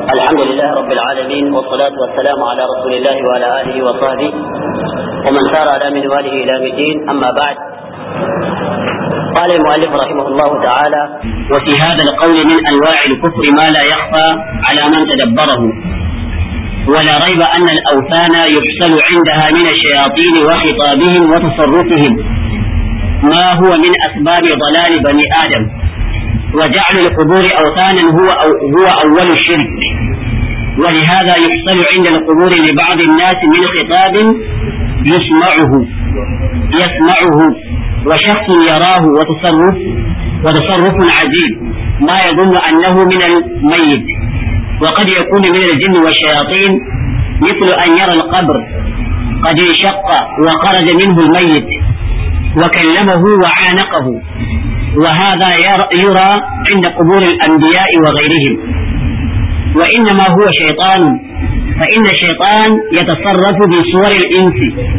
الحمد لله رب العالمين والصلاة والسلام على رسول الله وعلى آله وصحبه ومن سار على منواله إلى الدين أما بعد قال المؤلف رحمه الله تعالى وفي هذا القول من أنواع الكفر ما لا يخفى على من تدبره ولا ريب أن الأوثان يحصل عندها من الشياطين وخطابهم وتصرفهم ما هو من أسباب ضلال بني آدم وجعل القبور أوثانا هو أو هو أول الشرك ولهذا يحصل عند القبور لبعض الناس من خطاب يسمعه يسمعه وشخص يراه وتصرف وتصرف عجيب ما يظن أنه من الميت وقد يكون من الجن والشياطين مثل أن يرى القبر قد انشق وخرج منه الميت وكلمه وعانقه وهذا يرى عند قبور الأنبياء وغيرهم وإنما هو شيطان فإن الشيطان يتصرف بصور الإنس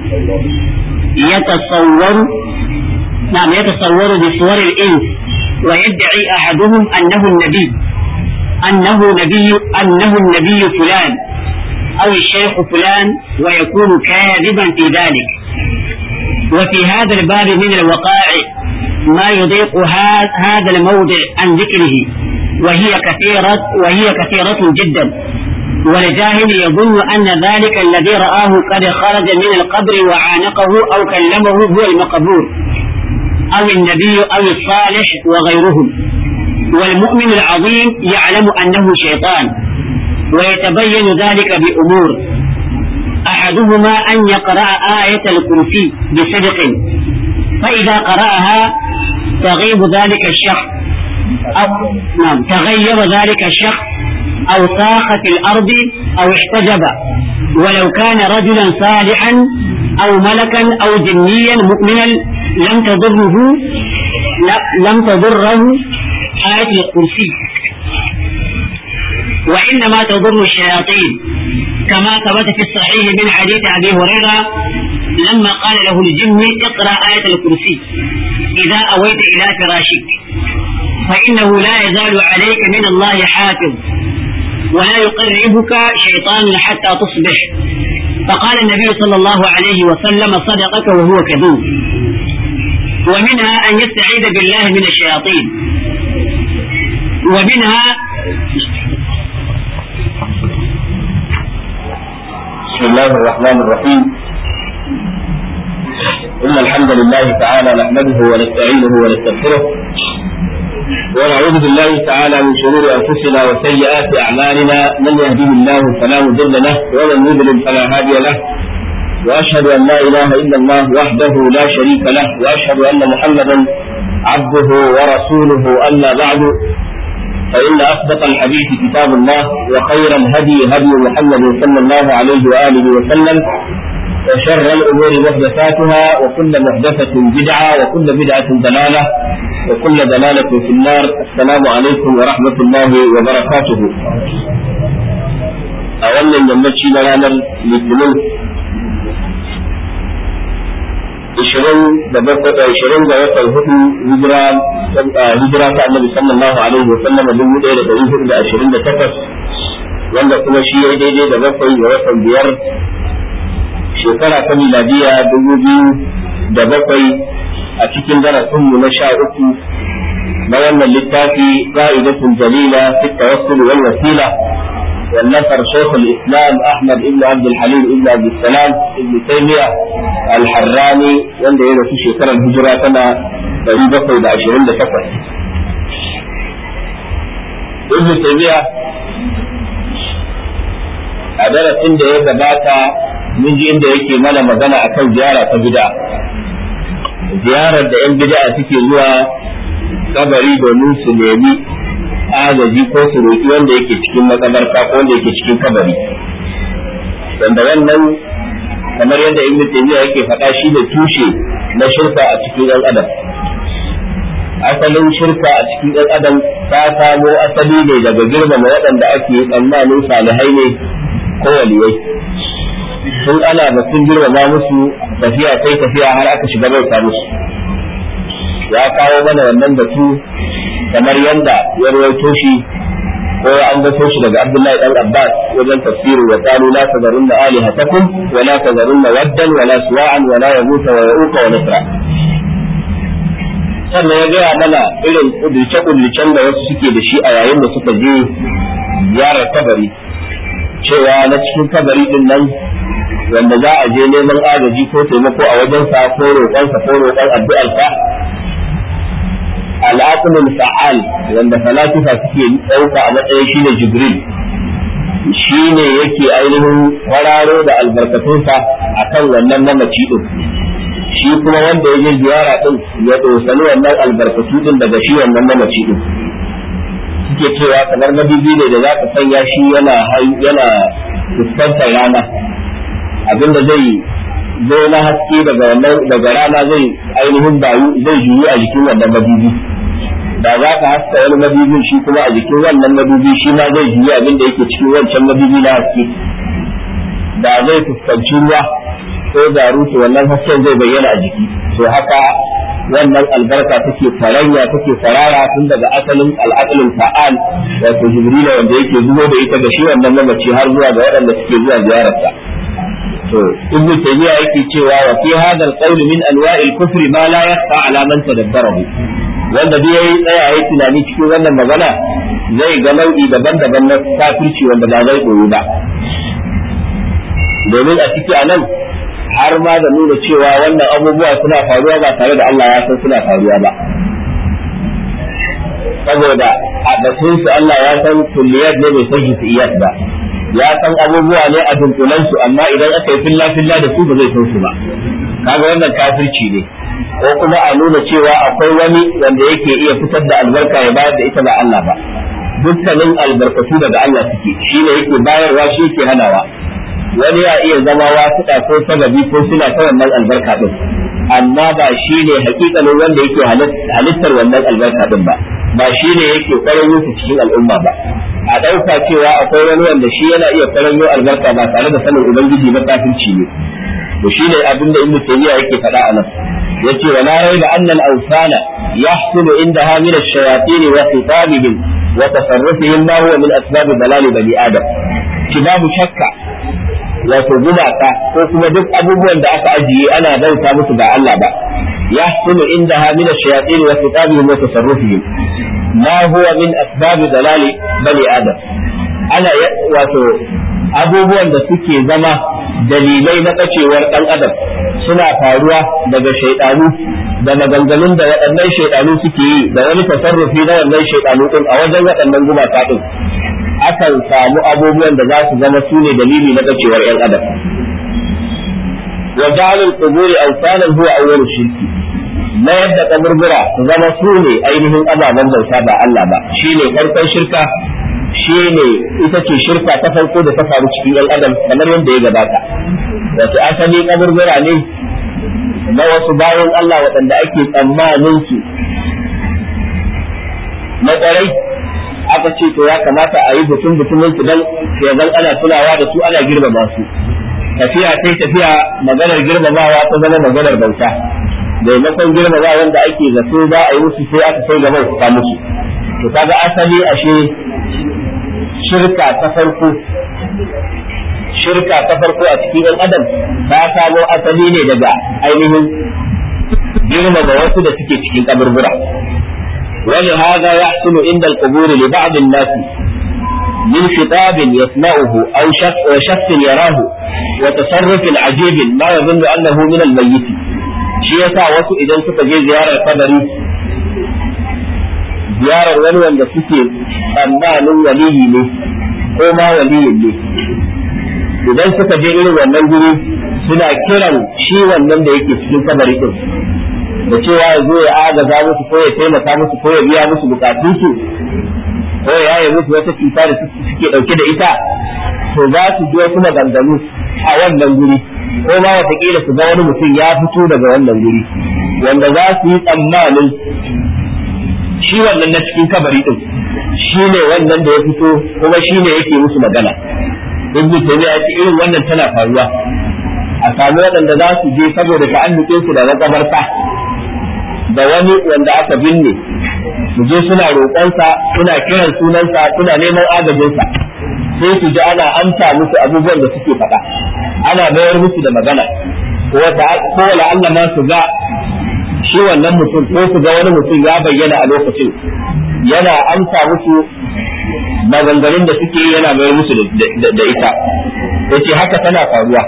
يتصور نعم يتصور بصور الإنس ويدعي أحدهم أنه النبي أنه نبي أنه النبي فلان أو الشيخ فلان ويكون كاذبا في ذلك وفي هذا الباب من الوقائع ما يضيق هذا الموضع عن ذكره وهي كثيرة وهي كثيرة جدا والجاهل يظن أن ذلك الذي رآه قد خرج من القبر وعانقه أو كلمه هو المقبور أو النبي أو الصالح وغيرهم والمؤمن العظيم يعلم أنه شيطان ويتبين ذلك بأمور أحدهما أن يقرأ آية الكرسي بصدق فإذا قرأها تغيب ذلك الشخص أو نعم تغير ذلك الشخص أو صاخت الأرض أو احتجب ولو كان رجلا صالحا أو ملكا أو جنيا مؤمنا لم تضره لم تضره آية الكرسي وإنما تضر الشياطين كما ثبت في الصحيح من حديث أبي هريرة لما قال له الجن اقرأ آية الكرسي إذا أويت إلى فراشك فإنه لا يزال عليك من الله حافظ ولا يقربك شيطان حتى تصبح فقال النبي صلى الله عليه وسلم صدقك وهو كذوب ومنها أن يستعيذ بالله من الشياطين ومنها بسم الله الرحمن الرحيم إن الحمد لله تعالى نحمده ونستعينه ونستغفره ونعوذ بالله تعالى من شرور أنفسنا وسيئات أعمالنا من يهده الله فلا مضل له ومن يضلل فلا هادي له وأشهد أن لا إله إلا الله وحده لا شريك له وأشهد أن محمدا عبده ورسوله أما بعد فإن أصدق الحديث كتاب الله وخير الهدي هدي محمد صلى الله عليه وآله وسلم وشر الأمور محدثاتها وكل محدثة بدعة وكل بدعة ضلالة وكل ضلالة في النار السلام عليكم ورحمة الله وبركاته أولا يمشي لنا الاثنين ishirin da bakwai ishirin da watan hudu hijira hijira ta annabi sallallahu alaihi wa sallam dubu ɗaya da ɗari hudu da ashirin da takwas wanda kuma shi ya daidai da bakwai ga watan biyar shekara ta miladiya dubu biyu da bakwai a cikin darasinmu na sha uku na wannan littafi qa'idatun jalila fi tawassul wal wasila والنصر شيخ الاسلام احمد ابن عبد الحليم ابن عبد السلام ابن تيميه الحراني wanda ya rasu shekarar hijira tana 728 ibn taymiya a darasin da ya gabata mun ji inda yake mana magana akan ziyara ta bid'a ziyarar da yan bid'a suke zuwa kabari domin su nemi agaji ko su roƙi wanda yake cikin makabarta ko wanda yake cikin kabari wanda wannan kamar yadda ibn taymiya yake faɗa shi ne tushe na shirka a cikin ɗan adam asalin shirka a cikin ɗan adam ta samo asali ne daga girmama waɗanda ake tsammanin salihai ne ko waliyai sun ana batun girmama musu tafiya sai tafiya har aka shiga bauta musu ya kawo mana wannan batu kamar yadda ya rawaito shi ko an gaso shi daga Abdullahi dan Abbas wajen tafsirin wa qalu la tazarunna alihatakum wa la tazarunna waddan wa la suwa'an wa la yaghutha wa ya'uqa wa nasra sannan ya gaya mana irin kudurce-kudurcen da wasu suke da shi a yayin da suka je ziyarar kabari cewa na cikin kabari din nan wanda za a je neman agaji ko taimako a wajensa ko roƙonsa ko roƙon addu'arsa al'aqlul fa'al wanda falasifa suke ɗauka a matsayin shine jibril shine yake ainihin kwararo da albarkatunsa akan wannan mamaci din shi kuma wanda ya je ziyara din ya dosani wannan albarkatu din daga shi wannan mamaci din suke cewa kamar madubi ne da za ka sanya shi yana yana fuskantar rana abinda zai zo na haske daga wannan daga rana zai ainihin bayu zai juyu a jikin wannan madubi da za ka haska wani madubin shi kuma a jikin wannan madubi shi ma zai juyu abinda yake cikin wancan madubi na haske da zai fuskanci ruwa ko garutu wannan hasken zai bayyana a jiki to haka wannan albarka take faranya take farara tun daga asalin al'aqlin fa'al wato jibrila wanda yake zuwa da ita ga shi wannan mamaci har zuwa ga waɗanda suke zuwa ziyararsa to ibn taymiya yake cewa wa fi hadha al min anwa'il kufri ma la yakhfa ala man tadabbarahu wanda duk yayi tsaya yayi tunani cikin wannan magana zai ga nau'i daban-daban na kafirci wanda ba zai koyi ba domin a ciki anan har ma da nuna cewa wannan abubuwa suna faruwa ba tare da Allah ya san suna faruwa ba saboda a batun su Allah ya san kulliyat ne bai san hisiyat ba ya san abubuwa ne a dunkulan su amma idan aka yi filla filla da su ba zai san su ba kaga wannan kafirci ne ko kuma a nuna cewa akwai wani wanda yake iya fitar da albarka ya bayar da ita ba Allah ba dukkanin albarkatu daga Allah suke shi ne yake bayarwa shi yake hanawa wani ya iya zama wasuɗa ko sababi ko suna ta wannan albarka din amma ba shi ne hakikalin wanda yake halittar wannan albarka din ba ba shi ne yake kwaranyo su cikin al'umma ba a ɗauka cewa akwai wani wanda shi yana iya kwaranyo albarka ba tare da sanin ubangiji ba kafirci ne to shi ne abin da ibnu tayyiba yake faɗa a nan yace wa la rayba anna al-awsana yahsulu indaha min ash-shayatin wa khitabihim wa tasarrufihim ma huwa min asbab dalal bani adam ki babu shakka wato gumaka ko kuma duk abubuwan da aka ajiye ana bauta musu ba Allah ba ya sunu inda ha min ash-shayatin wa kitabihim wa tasarrufihim ma huwa min asbab dalali bani adam ana wato abubuwan da suke zama dalilai na kacewar dan adam suna faruwa daga shaidanu da maganganun da waɗannan shaidanu suke yi da wani tasarrufi na wannan shaidanu din a wajen waɗannan gumaka din akan samu abubuwan da za su zama su ne dalili na bacewar 'yan adam wa ja'alul quburi awsanan huwa awwalu shirki na yadda kaburbura su zama su ne ainihin ababen bauta ba Allah ba shine farkon shirka shine ita ce shirka ta farko da ta faru cikin 'yan adam kamar yadda ya gabata wato asali kaburbura ne na wasu bayan Allah waɗanda ake tsammanin su na ƙwarai aka ce to ya kamata a yi butun butumin su dan ya zan ana tunawa da su ana girmama su tafiya sai tafiya maganar girmamawa ta zama maganar bauta maimakon girmama wanda ake zato za a yi musu sai aka sai gaba ta musu to kaga asali ashe shirka ta farko shirka ta farko a cikin ɗan adam ta samo asali ne daga ainihin girmama wasu da suke cikin kaburbura ولهذا يحصل عند القبور لبعض الناس من خطاب يسمعه أو شخص, شخص يراه وتصرف عجيب ما يظن أنه من الميت shi yasa wasu idan suka je ziyarar kabari ziyarar wani wanda suke tsammanin waliyi ne ko ma waliyin ne idan suka je irin wannan guri suna kiran shi wannan da yake cikin kabari din da cewa ya zo ya agaza musu ko ya taimaka musu ko ya biya musu bukatunsu ko ya yaye musu wata cuta da suke dauke da ita to za su ji wasu maganganu a wannan guri ko ma watakila su ga wani mutum ya fito daga wannan guri wanda za su yi tsammanin shi wannan na cikin kabari din shi ne wannan da ya fito kuma shi ne yake musu magana ibnu taymiya ya ce irin wannan tana faruwa a sami waɗanda za su je saboda ta'alluƙin su da makabarta da wani wanda aka binne su je suna roƙonsa suna kiran sunansa suna neman agajinsa sai su ji ana amsa musu abubuwan da suke faɗa ana mayar musu da magana ko wala Allah ma su ga shi wannan mutum ko su ga wani mutum ya bayyana a lokacin yana amsa musu maganganun da suke yana mayar musu da ita yace haka tana faruwa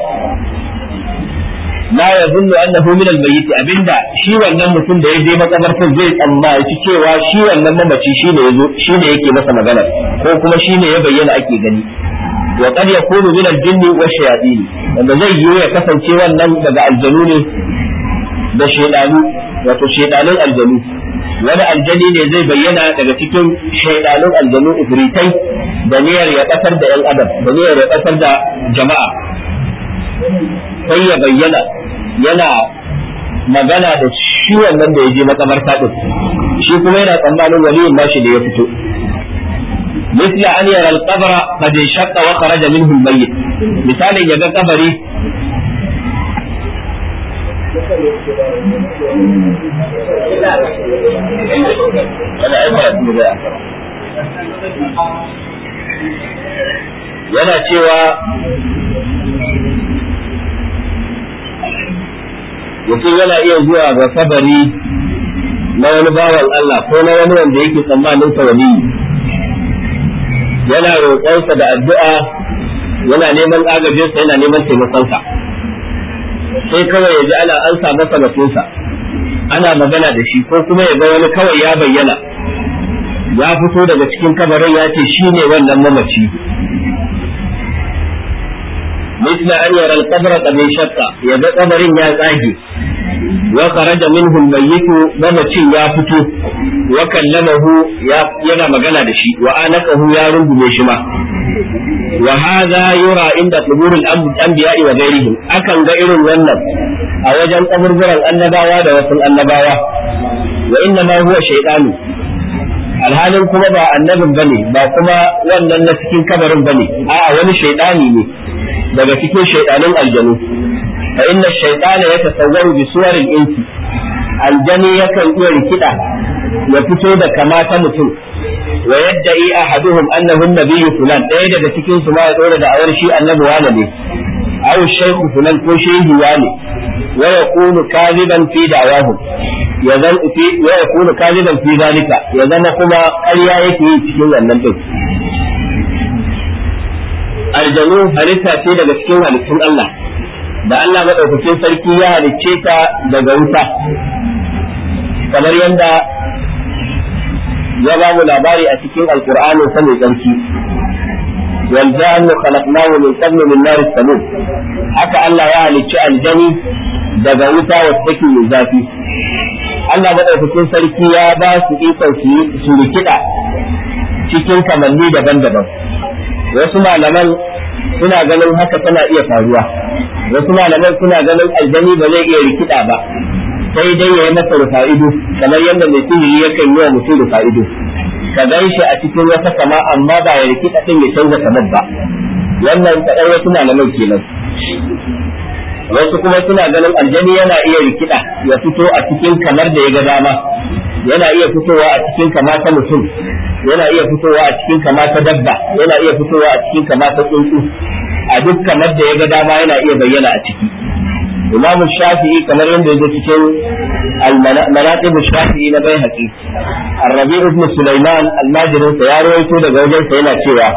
la yazunnu annahu min al-mayyit abinda shi wannan mutum da ya je makabartar zai tsammaci cewa shi wannan mamaci shine yazo shine yake masa magana ko kuma shine ya bayyana ake gani wa qad yakunu min al-jinn wa shayatin wanda zai yi ya kasance wannan daga aljanu ne da shaydanu wato shaydanun aljanu wani aljani ne zai bayyana daga cikin shaydanun aljanu ifritai da niyyar ya kasar da yan adam da niyyar ya kasar da jama'a sai ya bayyana yana magana da shi wannan da ya je makamarta din shi kuma yana tsammanin waliyin nashi da ya fito مثل أن يرى القبر قد انشق وخرج منه الميت مثال يجا قبري yana cewa mutum yana iya zuwa ga kabari na wani bawan Allah ko na wani wanda yake tsammanin sa wali yana roƙonsa da addu'a yana neman agajinsa yana neman taimakonsa sai kawai ya ji ana an sa masa batunsa ana magana da shi ko kuma ya ga wani kawai ya bayyana ya fito daga cikin kabarin ya ce shi ne wannan mamaci مثل أن يرى القبر قد انشق يبقى قبر يا تاجي وخرج منه الميت ممتي يا فتو وكلمه يا ينا مغنى دشي وآنقه يا رب مشما وهذا يرى عند قبور الأنبياء وغيرهم أكن غير ونن أوجن قبر برا النباوة وصل النباوة وإنما هو شيطان alhalin kuma ba annabin bane ba kuma wannan na cikin kabarin bane a'a wani shaidani ne daga cikin shaidanin aljanu fa inna shaytana yatasawwaru bi suwaril insi aljani yakan iya rikida ya fito da kama ta mutum wa yadda'i ahaduhum annahu nabiyyu fulan ɗaya daga cikin su ma ya dora da awar shi annabi wane ne aw shaykhu fulan ko shehi wane wa yakunu kadiban fi da'wahu ya zan fi wa yakunu kadiban fi zalika ya zama kuma ƙarya yake yi cikin wannan din aljanu halitta ce daga cikin halittun Allah da Allah maɗaukakin sarki ya halicce ta daga wuta kamar yadda ya ba mu labari a cikin alkur'anin sa mai tsarki wal jannu khalaqnahu min qabl min nar samum haka Allah ya halicci aljani daga wuta wacce take mai zafi Allah maɗaukakin sarki ya ba su ikon su rikida cikin kamanni daban-daban wasu malaman suna ganin haka tana iya faruwa wasu malaman suna ganin aljani ba zai iya rikida ba sai dai ya yi masa rufa'ido kamar yadda mai sihiri yakan yi wa mutum rufa'ido ka gan shi a cikin wata kama amma ba ya rikida din ya canza kamar ba wannan kaɗai wasu malaman kenan wasu kuma suna ganin aljani yana iya rikida ya fito a cikin kamar da ya ga dama yana iya fitowa a cikin kama ta mutum yana iya fitowa a cikin kama ta dabba yana iya fitowa a cikin kama ta tsuntsu a duk kamar da ya ga dama yana iya bayyana a ciki imam shafi'i kamar yadda ya zo cikin al-manaqib shafi'i na bai haƙi ar-rabi ibn sulaiman al-majrin sa ya rawaito daga wajen sa yana cewa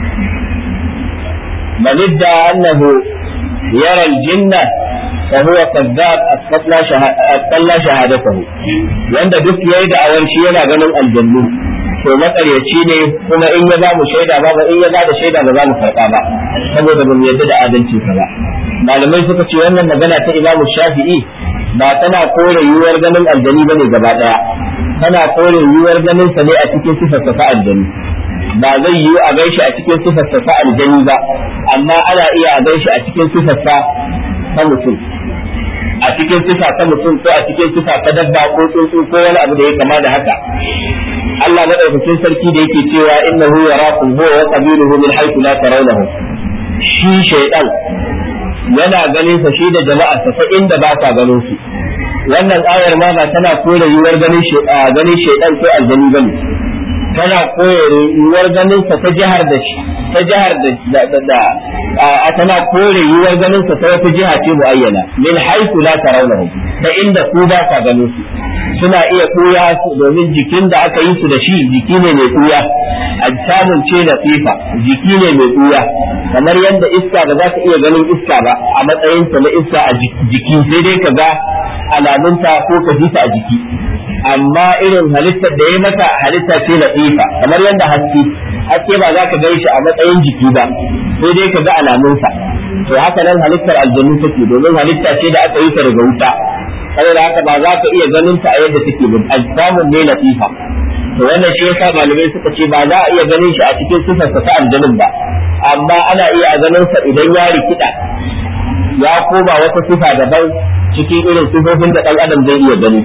man idda annahu yara al-jinna فهو كذاب أتقلى شهادته wanda duk yayi da awar shi yana ganin aljannu to makaryaci ne kuma in ya ba mu shaida ba ba in ya ba da shaida ba za mu karɓa ba saboda ba mu yarda da adalci ka ba malamai suka ce wannan magana ta imamu shafi'i ba tana kore yiwuwar ganin aljani bane gaba daya tana kore yiwuwar ganin sa ne a cikin sifar ta aljani ba zai yiwu a gaishe a cikin sifar ta aljani ba amma ana iya a gaishe a cikin sifar ta mutum a cikin sifa ta mutum ko a cikin sifa ta dabba ko tsuntsu ko wani abu da ya kama da haka Allah madaukakin sarki da yake cewa innahu yarakum huwa wa qabiluhu min haythu la tarawnahu shi shaytan yana ganin sa shi da jama'a ta inda ba ka ganin su wannan ayar ma ba tana kore yiwuwar ganin ganin shaidan ko aljani bane tana kore yiwuwar ganin sa ta jihar da ta jihar da da a tana kore yiwuwar ganin sa ta wata jiha ce muayyana min haythu la tarawnahu ta inda ku ba ka ganin su suna iya kuya domin jikin da aka yi su da shi jiki ne mai kuya ajsamun ce da fifa jiki ne mai kuya kamar yadda iska ba za ka iya ganin iska ba a matsayin ta na iska a jiki sai dai ka ga alamunta ko ka ji ta a jiki amma irin halittar da ya mata halitta ce latifa kamar yadda haske haske ba za ka gan shi a matsayin jiki ba sai dai ka ga alamunsa to haka nan halittar aljannu take domin halitta ce da aka yi ta daga wuta saboda haka ba za ka iya ganin ta a yadda take ba ajsamun ne latifa to wannan shi yasa malamai suka ce ba za a iya ganin shi a cikin sifarsa ta aljanun ba amma ana iya ganin sa idan ya rikida ya koma wata sifa daban cikin irin sifofin da dan adam zai iya gani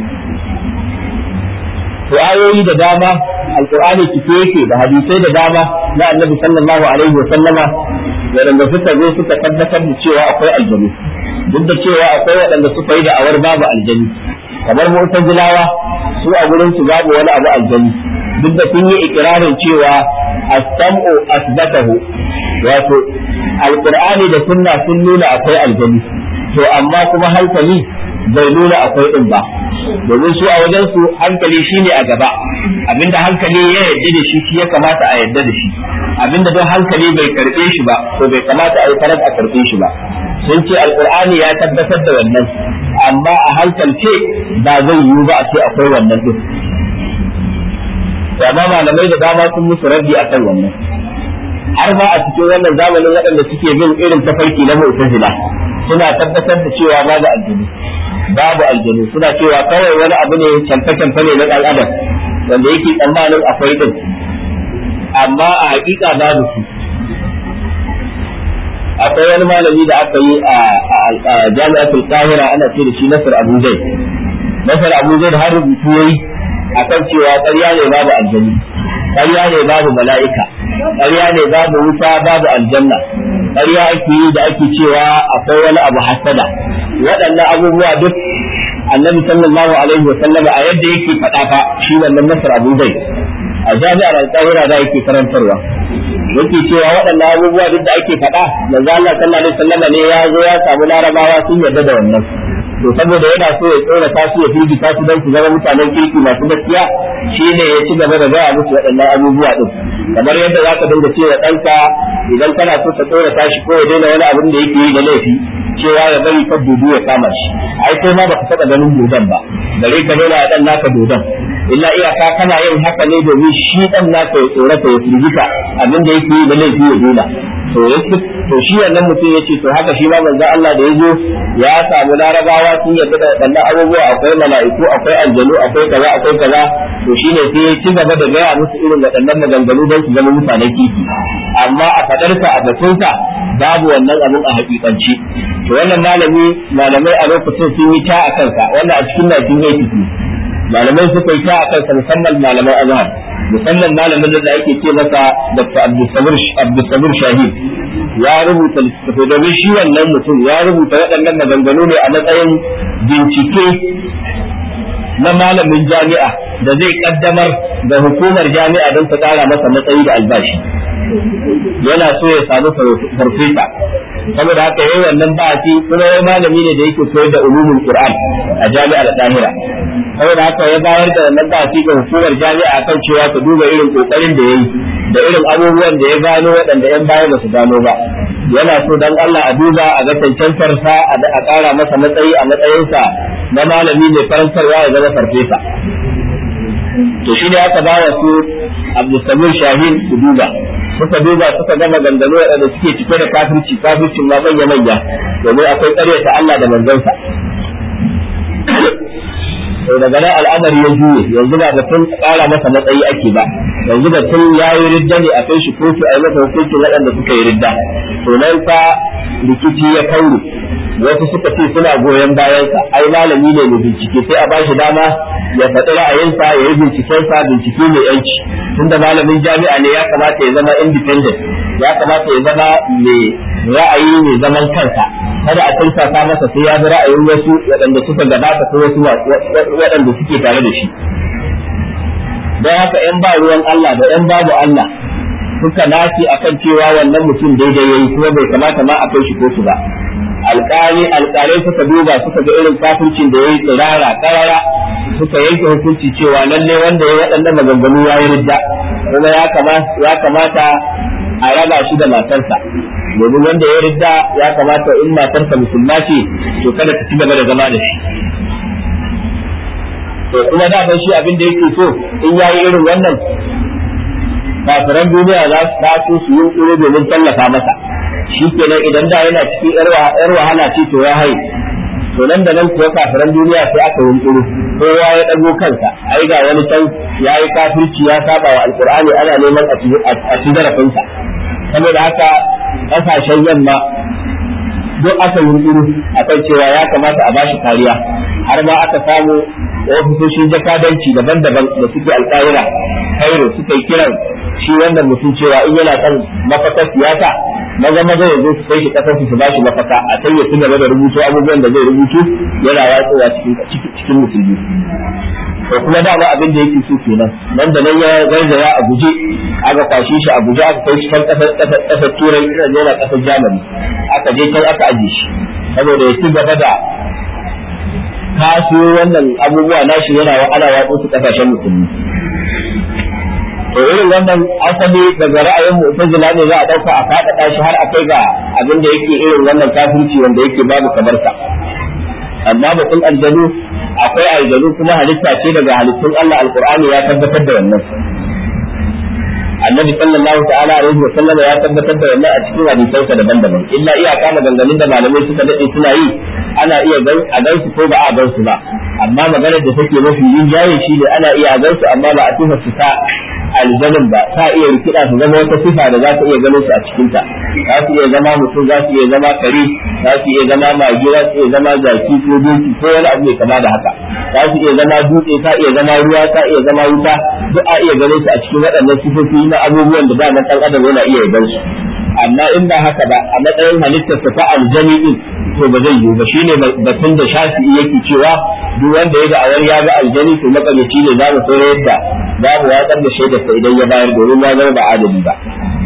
to ayoyi da dama alqur'ani cike yake da hadisai da dama na annabi sallallahu alaihi wa sallama waɗanda suka zo suka tabbatar da cewa akwai aljanu duk da cewa akwai waɗanda suka yi da'awar babu aljanu kamar mu'tazilawa su a gurin su babu wani abu aljanu duk da sun yi ikirarin cewa as-sam'u asbatahu wato alqur'ani da sunna sun nuna akwai aljanu to amma kuma hankali bai nuna akwai din ba domin su a wajen su hankali shine a gaba abinda hankali ya yarda da shi shi ya kamata a yarda da shi abinda don hankali bai karbe shi ba to bai kamata a yi farar a karbe shi ba sun ce alqur'ani ya tabbatar da wannan amma a hankalce ba zai yiwu ba a ce akwai wannan din amma malamai da dama sun musu raddi akan wannan har ma a cikin wannan zamanin waɗanda suke bin irin tafarki na mu'tazila suna tabbatar da cewa babu aljanu babu aljanu suna cewa kawai wani abu ne canfe-canfe ne na ɗan adam wanda yake tsammanin akwai din amma a hakika babu su akwai wani malami da aka yi a jami'atul qahira ana ce da shi nasar abu zaid nasar abu zaid har rubutu yayi akan cewa ƙarya ne babu aljanu ƙarya ne babu mala'ika ƙarya ne babu wuta babu aljanna ƙarya ake yi da ake cewa akwai wani abu hasada waɗannan abubuwa duk annabi sallallahu alaihi wa sallama a yadda yake faɗa fa shi wannan nasar abu zai a jami'ar al-qahira da yake karantarwa yake cewa waɗannan abubuwa duk da ake faɗa manzo Allah sallallahu alaihi wa sallama ne ya zo ya samu larabawa sun yarda da wannan to saboda yana so ya tsora ta su ya firgita su don su zama mutanen kirki masu gaskiya shine ya ci gaba da gaya musu waɗannan abubuwa din kamar yadda za ka dinga cewa ɗanka idan kana so ka tsora ta shi ko ya daina wani abin da yake yi da laifi cewa ya bari ka dudu ya kama shi ai kai ma baka taɓa ganin dodon ba gare ka daina ɗan naka dodon illa iyaka kana yin haka ne domin shi ɗan naka ya tsorata ya firgita abin da yake yi da laifi ya daina to to shi wannan mutum ya ce to haka shi ma manzo Allah da ya zo ya samu larabawa sun yarda da waɗannan abubuwa akwai mala'iku akwai aljanu akwai kaza akwai kaza to shine sai ya ci gaba da gaya musu irin waɗannan maganganu don su zama mutanen kiki amma a fadarsa a batunsa babu wannan abin a hakikanci to wannan malami malamai a lokacin sun yi ta a kansa wannan a cikin 1980 malamai suka yi ta a kansa musamman malaman azhar musamman malamin da ake ce masa Dr. Abdulsamir Shahid ya rubuta littattafai domin shi wannan mutum ya rubuta waɗannan maganganu ne a matsayin bincike na malamin jami'a da zai kaddamar da hukumar jami'a don ta ƙara masa matsayi da albashi yana so ya samu farfesa saboda haka yayi wannan ba'asi kuma wai malami ne da yake koyar da ulumul qur'an a jami'ar dahira saboda haka ya bayar da wannan ba'asi ga hukumar jami'a kan cewa ta duba irin kokarin da yayi da irin abubuwan da ya gano waɗanda yan baya ba su gano ba yana so dan Allah a duba a ga cancantar sa a ƙara masa matsayi a matsayinsa na malami mai karantarwa ya zama farfesa to shi ne aka bawa su Abdulsamir Shahin su duba suka duba suka ga maganganu waɗanda suke cike da kafirci kafircin ma manya manya domin akwai ƙaryata Allah da manzansa to daga nan al'amari ya juye yanzu ba batun ƙara masa matsayi ake ba yanzu batun ya yi ridda ne a kai shi kotu a yi masa hukuncin waɗanda suka yi ridda to nan fa rikici ya kaure wasu suka ce suna goyon bayansa ai malami ne mai bincike sai a ba shi dama ya faɗi ra'ayinsa ya yi bincikensa bincike mai yanci tunda malamin jami'a ne ya kamata ya zama independent ya kamata ya zama mai ra'ayi mai zaman kansa kada a tursasa masa sai ya bi ra'ayin wasu waɗanda suka gabata ko wasu waɗanda suke tare da shi don haka ‘yan ba ruwan Allah da ‘yan babu Allah suka nace akan cewa wannan mutum daidai yayi kuma bai kamata ma a kai shi kotu ba alƙali alƙalai suka duba suka ga irin kafircin da yayi tsirara karara suka yanke hukunci cewa lalle wanda ya waɗannan maganganu ya yi ridda kuma ya kamata a raba shi da matarsa domin wanda ya ridda ya kamata in matarsa musulma ce to kada ta ci gaba da zama da shi to kuma da shi abin da yake so in yayi irin wannan kafiran duniya za su taso su yi tsoro domin tallafa masa shi kenan idan da yana cikin yar wahala ce to ya haye to nan da nan kuwa kafiran duniya sai aka yi tsoro kowa ya dago kansa ai ga wani can ya yi kafirci ya saba wa alkur'ani ana neman a ci zarafinsa saboda haka kasashen yamma duk aka yi tsoro akan cewa ya kamata a bashi kariya har ma aka samu ofisoshin jakadanci daban-daban da suke alƙa'ira kairo suka yi kiran shi wannan mutum cewa in yana son mafakar siyasa maza maza ya zo su kai shi kasar su ba shi mafaka a sai ya ci gaba da rubutu abubuwan da zai rubutu yana watsowa cikin musulmi to kuma dama abin da yake so kenan nan da nan ya garzaya a guje aka kwashe shi a guje aka kai shi kan kasar turai ina yana kasar jamani aka je can aka aje shi saboda ya ci gaba da kasiyo wannan abubuwa nashi yana ana watsa su kasashen musulmi to irin wannan asali daga ra'ayin mu'tazila ne za a dauka a faɗaɗa shi har a kai ga abin da yake irin wannan kafirci wanda yake babu kamar sa amma batun aljanu akwai aljanu kuma halitta ce daga halittun Allah alqur'ani ya tabbatar da wannan annabi sallallahu ta'ala alaihi wa sallam ya tabbatar da wannan a cikin hadisansa daban-daban illa iyaka maganganun da malamai suka dade suna yi ana iya gan a gan su ko ba a gan su ba amma maganar da take mafi yin jaye shi ne ana iya a gan su amma ba a tufa su ta aljanin ba ta iya rikida su zama wata sifa da za ta iya ganin su a cikin ta za su iya zama mutum za su iya zama kare za su iya zama magi za su iya zama zaki ko doki ko wani abu mai kama da haka za su iya zama dutse ta iya zama ruwa ta iya zama wuta duk a iya ganin su a cikin waɗannan sifofi na abubuwan da da ɗan adam yana iya gan su amma in ba haka ba a matsayin halittar ta aljani din to ba zai yiwu ba shine batun da shafi'i yake cewa duk wanda ya ga awar ya ga aljani to makamaci ne za mu so yadda za mu watsar da shaidar sa idan ya bayar domin ya zama ba adali ba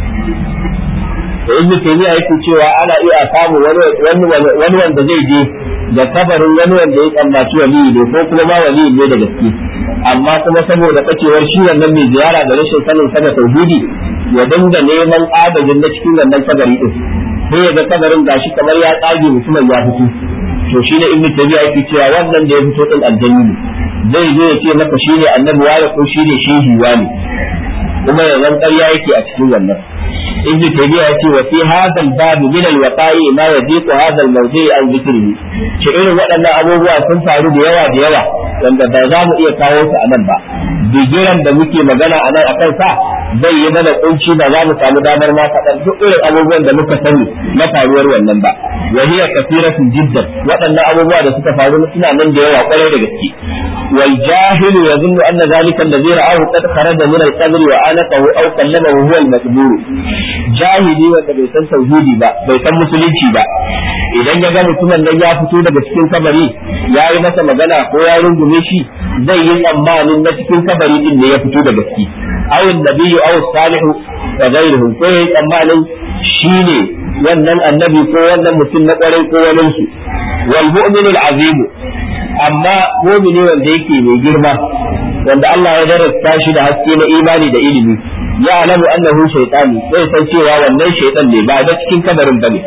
to ibnu taymiya yake cewa ana iya samu wani wani wanda zai je da kabarin wani wanda ya tsammaci wali ne ko kuma ma wali ne da gaske amma kuma saboda kacewar shi wannan mai ziyara da rashin sanin sa da tauhidi ya dinga neman adadin na cikin wannan kabari din sai ya ga kabarin gashi kamar ya tsage mutumin ya fito to shi ne ibnu tabi'a yake cewa wannan da ya fito din aljanni ne zai zo ya ce maka shi ne annabi wani ko shi ne shehi wani kuma ya zan ƙarya yake a cikin wannan ibnu tabi'a yace wa fi hadha al-bab min al-waqa'i ma yadiqu hadha al-mawdi' an dhikrihi ce irin waɗannan abubuwa sun faru da yawa da yawa wanda ba za mu iya kawo su a nan ba bigiran da muke magana a nan akan sa zai yi mana kunci ba za mu samu damar ma faɗar duk irin abubuwan da muka sani na faruwar wannan ba wa hiya kathiratun jiddan waɗannan abubuwa da suka faru suna nan da yawa kwarai da gaske wal jahil yazunnu anna zalika alladhi ra'ahu qad kharaja min al-qabr wa anaqahu aw kallamahu huwa al-maqbur jahili wanda bai san tauhidi ba bai san musulunci ba idan ya ga mutumin nan ya fito daga cikin kabari ya yi masa magana ko ya rungume shi zai yi tsammanin na cikin kabari din ne ya fito da gaske aw nabiyyu aw salihu wa ghayruhu ko ya yi tsammanin shine wannan annabi ko wannan mutum na kwarai ko wani su wal mu'minul azim amma mu'mini wanda yake mai girma wanda Allah ya darasta shi da haske na imani da ilimi ya alamu annahu shaytani zai san cewa wannan shaytan ne ba da cikin kabarin bane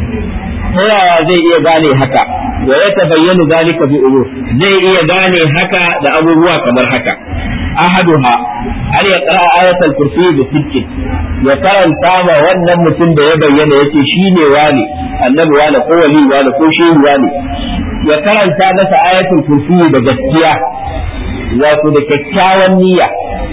ta yaya zai iya gane haka wa ya tabayyana zalika bi umur zai iya gane haka da abubuwa kamar haka ahaduha har ya qara ayatul kursi da sittin ya karanta ma wannan mutum da ya bayyana yace shine wani annabi wani ko wali wani ko shehu wani ya karanta masa ayatul kursi da gaskiya wato da kyakkyawan niyya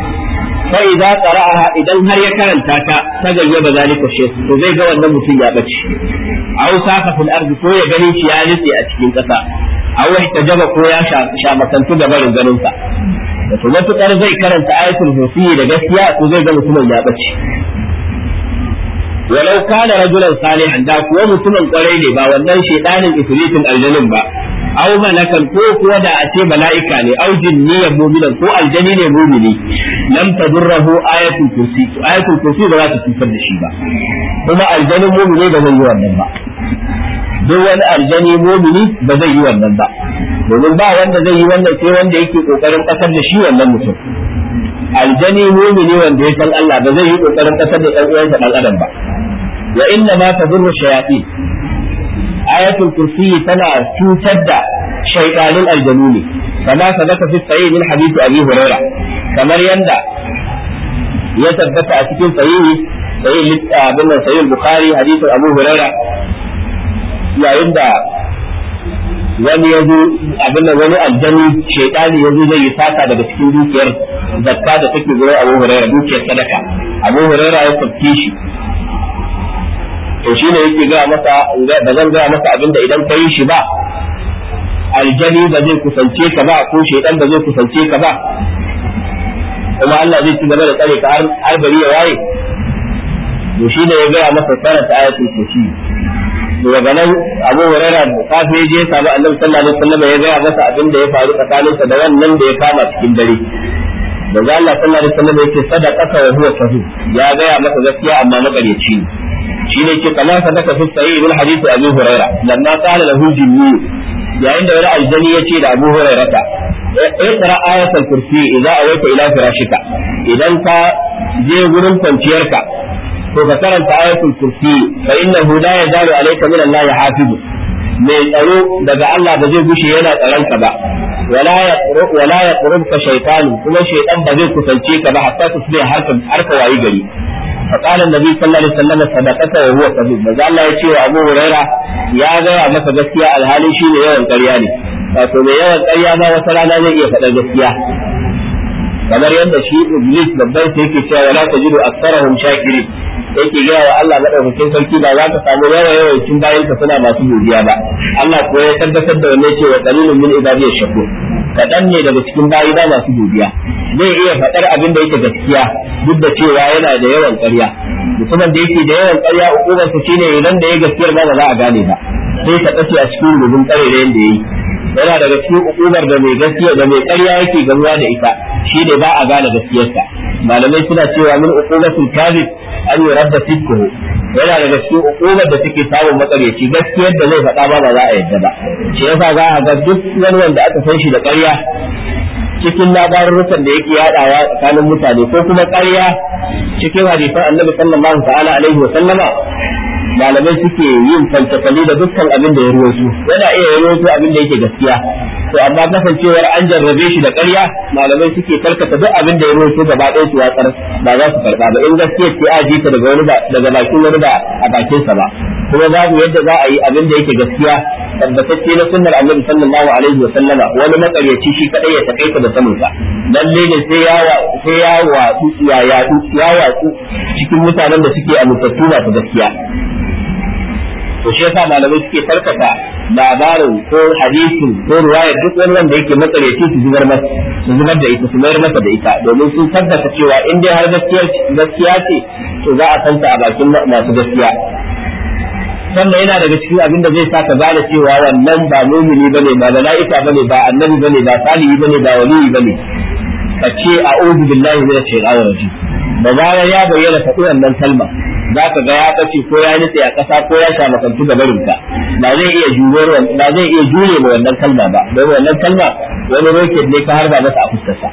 fa idza qara'aha idan har ya karanta ta ta gayyaba zalika shi to zai ga wannan mutum ya bace aw saka fil ardi ko ya gani shi ya nitse a cikin kasa aw ihtajaba ko ya sha makantu da barin ganin sa to matukar zai karanta ayatul kursi da gaskiya to zai ga mutumin ya bace walau kana rajulan salihan da kuwa mutumin kwarai ne ba wannan shedanin ifritin aljanin ba aw malakan ko kuwa da a ce mala'ika ne aw jinniyan mu'minan ko aljani ne mu'mini lam tadurruhu ayatul kursi ayatul kursi ba za ta cutar da shi ba kuma aljanin mu'mini ba zai yi wannan ba duk wani aljani mu'mini ba zai yi wannan ba domin ba wanda zai yi wannan sai wanda yake kokarin kasar da shi wannan mutum aljani mu'mini wanda ya san Allah ba zai yi kokarin kasar da ɗan uwansa dan adam ba wa inna ma tadurru shayatin ayatul kursi tana cutar da shaytanin aljanu ne kama sadaka fi sahih min hadith abi huraira kamar yanda ya tabbata a cikin sahih sahih abin nan sahih bukhari hadithin abu huraira yayin da wani ya zo abin da wani aljani shaitani ya zo zai yi sata daga cikin dukiyar zakka da take gurin abu huraira dukiyar sadaka abu huraira ya tafki shi to shi ne yake gaya masa ba zan gaya masa abinda idan ka yi shi ba aljani ba zai kusance ka ba ko shaidan ba zai kusance ka ba kuma Allah zai ci gaba da tsare ka har bari ya waye to shi ne ya gaya masa karanta ayatul kursi daga nan Abu Hurairah da safe je ya samu Annabi sallallahu alaihi wasallam ya gaya masa abin da ya faru tsakaninsa da wannan da ya kama cikin dare da Allah sallallahu alaihi wasallam yake sadaqaka wa huwa sahih ya gaya masa gaskiya amma makaryaci ne shine ke kama sadaka fi sahih bil hadith Abu Hurairah lamma qala lahu jinni yayin da wani aljani ya ce da Abu Hurairah ta اقرا آية الكرسي إذا أويت إلى فراشك إذا أنت je gurin kwanciyarka to ka karanta ayatul kursi fa innahu la yazalu alayka min Allah hafizu mai tsaro daga Allah ba zai gushe yana tsaron ka ba wala yaqru wala yaqrubuka shaytanu kuma shaytan ba zai kusance ka ba hatta tusbi harka harka wayi gari fa qala annabi sallallahu alaihi wasallam sadaqata wa huwa kadhub maza Allah ya ce wa Abu Huraira ya gaya masa gaskiya alhali shine yawan ƙarya ne wato mai yawan ƙarya ma wata rana zai iya faɗar gaskiya kamar yadda shi iblis babban sai yake cewa wala tajidu aktsarahum shakirin yake gaya wa Allah madaukakin sarki ba za ka samu yawa yawancin bayan ka suna masu godiya ba Allah ko ya tabbatar da wannan cewa qalilun min ibadiy shakur kadan ne daga cikin bayi da masu godiya zai iya faɗar abin da yake gaskiya duk da cewa yana da yawan ƙarya mutumin da yake da yawan ƙarya hukumar sa shine idan da ya gaskiyar ba ba za a gane ba sai ka tsace a cikin rubun ƙare da yanda yayi yana daga cikin hukumar da mai gaskiya da mai ƙarya yake gamuwa da ita shi ne ba a gane gaskiyarsa malamai suna cewa min uqubatul kadhib an yuradda sidquhu yana daga cikin hukumar da take samun makaryaci gaskiyar da zai faɗa ba ba za a yadda ba shi yasa za a ga duk wani wanda aka san shi da ƙarya cikin labarurrukan da yake yadawa tsakanin mutane ko kuma ƙarya cikin hadisan annabi sallallahu ta'ala alaihi wa sallama malamai suke yin falsafali da dukkan abin da ya ruwaito yana iya ruwaito abin da yake gaskiya to amma kasancewar an jarrabe shi da ƙarya malamai suke karkata duk abin da ya ruwaito gaba ɗaya su watsar ba za su karɓa ba in gaskiya ce a ji ta daga wani daga bakin wani ba a bakin sa ba kuma babu yadda za a yi abin da yake gaskiya tabbatacce na sunnar annabi sallallahu alaihi wa sallama wani makaryaci shi kadai ya takaita da sanin sa lalle ne sai ya sai ya watsu ya yadu ya watsu cikin mutanen da suke amintattu masu gaskiya to shi yasa malamai suke farkata labarin ko hadisin ko ruwayar duk wani wanda yake matsareci su zubar masa su zubar da ita su mayar masa da ita domin sun tabbata cewa in dai har gaskiya ce to za a santa a bakin masu gaskiya sannan yana daga cikin abin da zai sa ka gane cewa wannan ba mumini bane ba mala'ika bane ba annabi bane ba salihi bane ba waliyi bane ka ce a'udhu billahi minash shaitanir rajim da zarar ya bayyana faɗi wannan kalma za ka ga ya kace ko ya nutse a ƙasa ko ya sha makantu ga barinka ba zai iya jure ba zai iya jure ma wannan kalma ba don wannan kalma wani roket ne ka harba masa a fuskarsa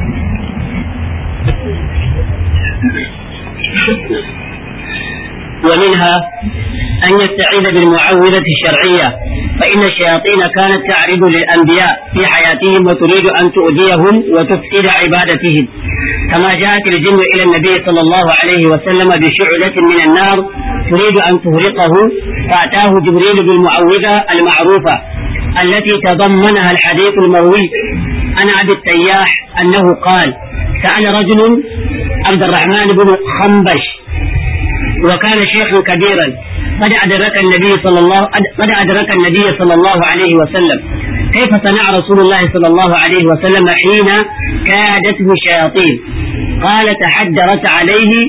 ومنها أن يستعيذ بالمعوذة الشرعية فإن الشياطين كانت تعرض للأنبياء في حياتهم وتريد أن تؤذيهم وتفسد عبادتهم كما جاءت الجن إلى النبي صلى الله عليه وسلم بشعلة من النار تريد أن تهرقه فأتاه جبريل بالمعوذة المعروفة التي تضمنها الحديث المروي عن أبي التياح أنه قال سأل رجل عبد الرحمن بن خنبش وكان شيخا كبيرا قد أدرك النبي صلى الله قد أدرك النبي صلى الله عليه وسلم كيف صنع رسول الله صلى الله عليه وسلم حين كادته الشياطين قال تحدرت عليه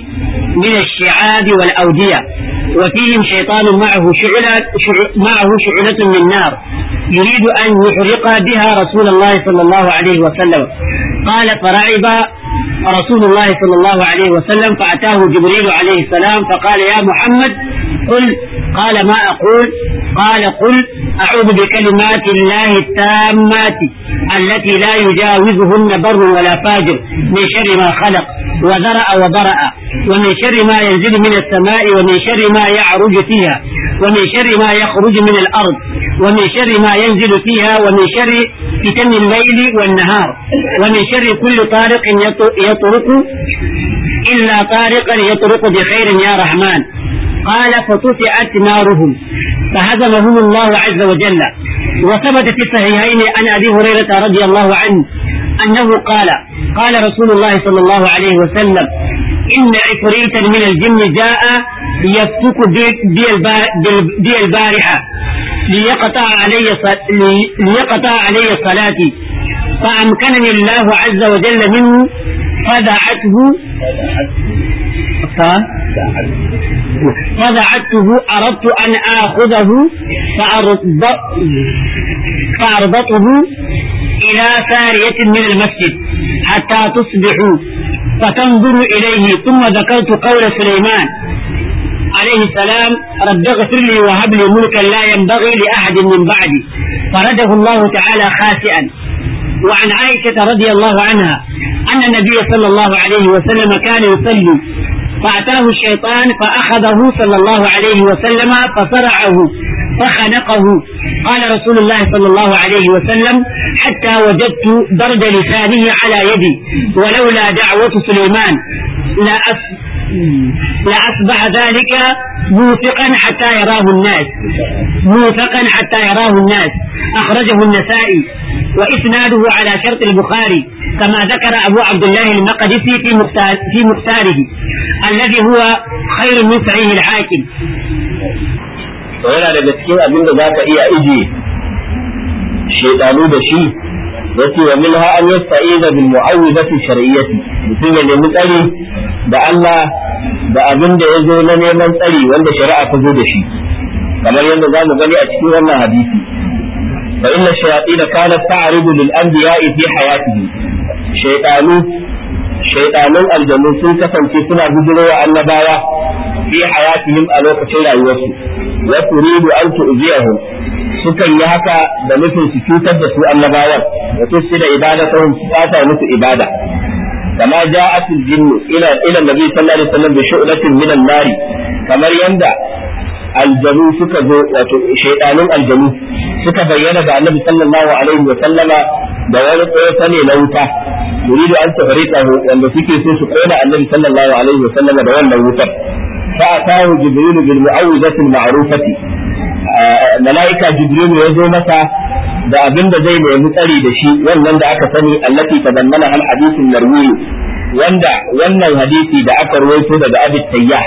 من الشعاب والأودية وفيهم شيطان معه شعلة معه شعلة من نار يريد أن يحرق بها رسول الله صلى الله عليه وسلم قال فرعب رسول الله صلى الله عليه وسلم فأتاه جبريل عليه السلام فقال يا محمد قل قال ما أقول قال قل أعوذ بكلمات الله التامات التي لا يجاوزهن بر ولا فاجر من شر ما خلق وذرأ وبرأ ومن شر ما ينزل من السماء ومن شر ما يعرج فيها ومن شر ما يخرج من الأرض ومن شر ما ينزل فيها ومن شر فتن الليل والنهار ومن شر كل طارق يطرق إلا طارقا يطرق بخير يا رحمن قال فطفئت نارهم فهزمهم الله عز وجل وثبت في الصحيحين عن ابي هريره رضي الله عنه انه قال قال رسول الله صلى الله عليه وسلم ان عفريتا من الجن جاء يفتك بي البارحه ليقطع علي ليقطع علي صلاتي فامكنني الله عز وجل منه فدعته فدعته أردت أن آخذه فأربطه إلى سارية من المسجد حتى تصبحوا فتنظر إليه ثم ذكرت قول سليمان عليه السلام رب اغفر لي وهب لي ملكا لا ينبغي لأحد من بعدي فرده الله تعالى خاسئا وعن عائشة رضي الله عنها أن النبي صلى الله عليه وسلم كان يصلي فأتاه الشيطان فأخذه صلى الله عليه وسلم فصرعه فخنقه قال رسول الله صلى الله عليه وسلم حتى وجدت درد لسانه على يدي ولولا دعوة سليمان لا أس لأصبح ذلك موثقا حتى يراه الناس موثقا حتى يراه الناس أخرجه النسائي وإسناده على شرط البخاري كما ذكر أبو عبد الله المقدسي في مختار في مختاره الذي هو خير من صحيح الحاكم. yana daga cikin abin da za ka iya ije shedanu da shi yace wa minha an yasta'iza bil mu'awwidati shar'iyyati mutum ya nemi tsari da Allah da abin da ya zo na neman tsari wanda shari'a ta zo da shi kamar yadda za mu gani a cikin wannan hadisi fa inna shayatin kanat ta'ridu lil anbiya'i fi hayatihi shaytanu shaytanun aljannu sun kasance suna bijirowa annabawa fi hayatihim a lokacin rayuwarsu wa turidu an tu'ziyahum sukan yi haka da nufin su cutar da su annabawan wa tusida ibadatahum su fata musu ibada كما جاءت الجن الى الى النبي صلى الله عليه وسلم بشؤلة من النار كما يندى aljanu suka zo wato shaidanun aljanu suka bayyana ga annabi sallallahu alaihi wa sallama da wani tsofa ne na wuta yuridu an tafariqahu wanda suke so su kona annabi sallallahu alaihi wa sallama da wannan wutar fa atahu jibril bil mu'awwidati al ma'rufati malaika jibril ya zo masa da abin da zai nemi tsari da shi wannan da aka sani allati tadammana al hadithun marwi wanda wannan hadisi da aka rawaito daga abi tayyah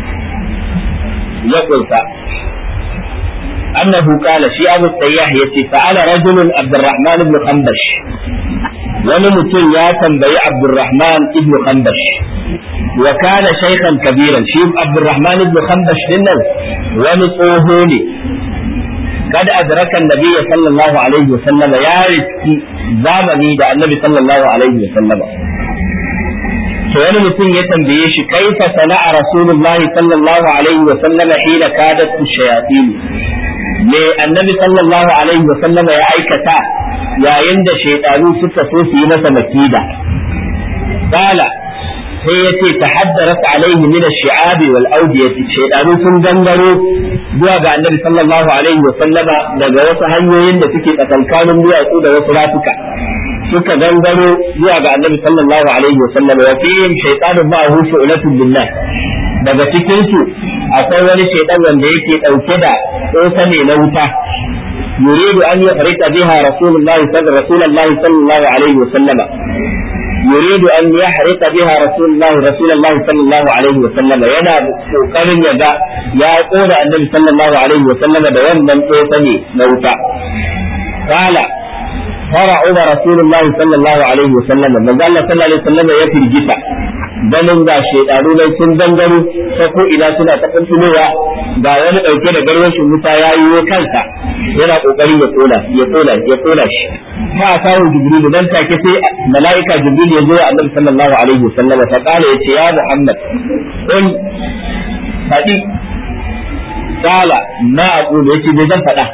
ya kunsa annahu qala shi abu tayyah yace sa'ala rajulun abdurrahman ibn khambash wani mutum ya tambayi abdurrahman ibn khambash wa kana shaykhan kabiran shi abdurrahman ibn khambash dinnan wani tsoho ne قد أدرك النبي صلى الله عليه وسلم يا رزقي زامني ده النبي صلى الله عليه وسلم to wani mutum ya tambaye shi kaifa sana'a rasulullahi sallallahu alaihi wa sallam hina kadat shayatin me annabi sallallahu alaihi wa sallam ya aikata yayin da shaytanu suka so su yi masa makida qala sai ya ce tahaddarat alaihi min ash-shi'ab wal awdiyati shaytanu sun gangaro zuwa ga annabi sallallahu alaihi wa sallama daga wasu hanyoyin da suke tsakankanin duwatsu da wasu rafuka suka gangaro zuwa ga annabi sallallahu alaihi wa sallam wa fihim shaytanun ma'ahu shu'latun billah daga cikin su akwai wani shaytan wanda yake dauke da tsosa ne na wuta yuridu an yahrika biha rasulullahi sallallahu sallallahu alaihi wa sallam يريد أن يحرق بها رسول الله رسول الله صلى الله عليه وسلم ينا kokarin ya ga ya kona annabi sallallahu alaihi wa sallam da wannan tsotani na wuta qala فرعب رسول الله صلى الله عليه وسلم من قال صلى الله عليه وسلم يفي الجفا ganin ga shedanu nan sun gangaro ta ko ina suna ta kuntulowa ga wani dauke da garwashin wuta ya yi kansa yana kokarin ya kona ya kona ya kona shi fa samu jibril dan take sai malaika jibril ya zo annabi sallallahu alaihi wasallam fa kala yace ya muhammad in fadi kala ma aqulu yace bai zan fada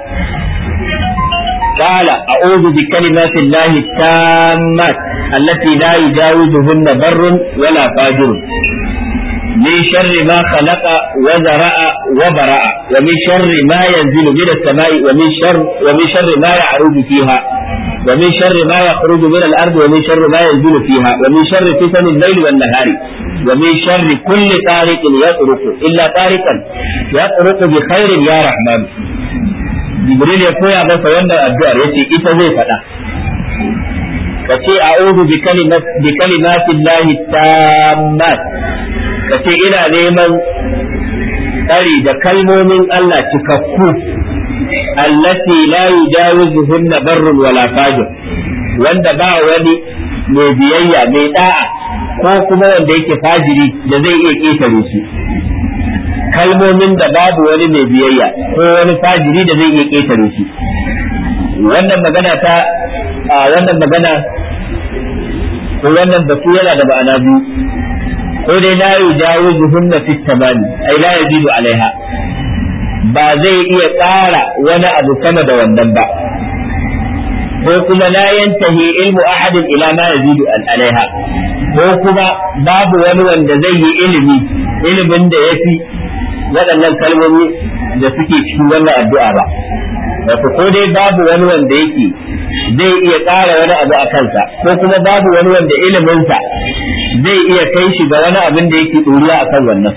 قال أعوذ بكلمات الله التامات التي لا يجاوزهن بر ولا فاجر من شر ما خلق وزرع وبرع ومن شر ما ينزل من السماء ومن شر ومن شر ما يعرج فيها ومن شر ما يخرج من الأرض ومن شر ما ينزل فيها ومن شر فتن الليل والنهار ومن شر كل طارق يطرق إلا طارقا يطرق بخير يا رحمن jibril ya koya masa wannan addu'ar yace ita zai faɗa ka ce a'udhu bi kalimat bi kalimatin lahi tammat ka ce ina neman tsari da kalmomin Allah cikakku allati la yujawizuhunna barrun wala fajir wanda ba wani mai biyayya mai da'a ko kuma wanda yake fajiri da zai iya ƙetare su kalmomin da babu wani mai biyayya ko wani fajiri da zai iya ƙetare shi wannan magana ta a wannan magana ko wannan batu yana da ma'ana biyu ko dai la yujawizu hunna fit tabani ai la yazidu alaiha ba zai iya ƙara wani abu sama da wannan ba ko kuma la yantahi ilmu ahadin ila ma yazidu alaiha ko kuma babu wani wanda zai yi ilimi ilimin da yafi waɗannan kalmomi da suke cikin wannan addu'a ba wato ko dai babu wani wanda yake zai iya ƙara wani abu a kansa ko kuma babu wani wanda iliminsa zai iya kai shi ga wani abin da yake ɗoriya a kan wannan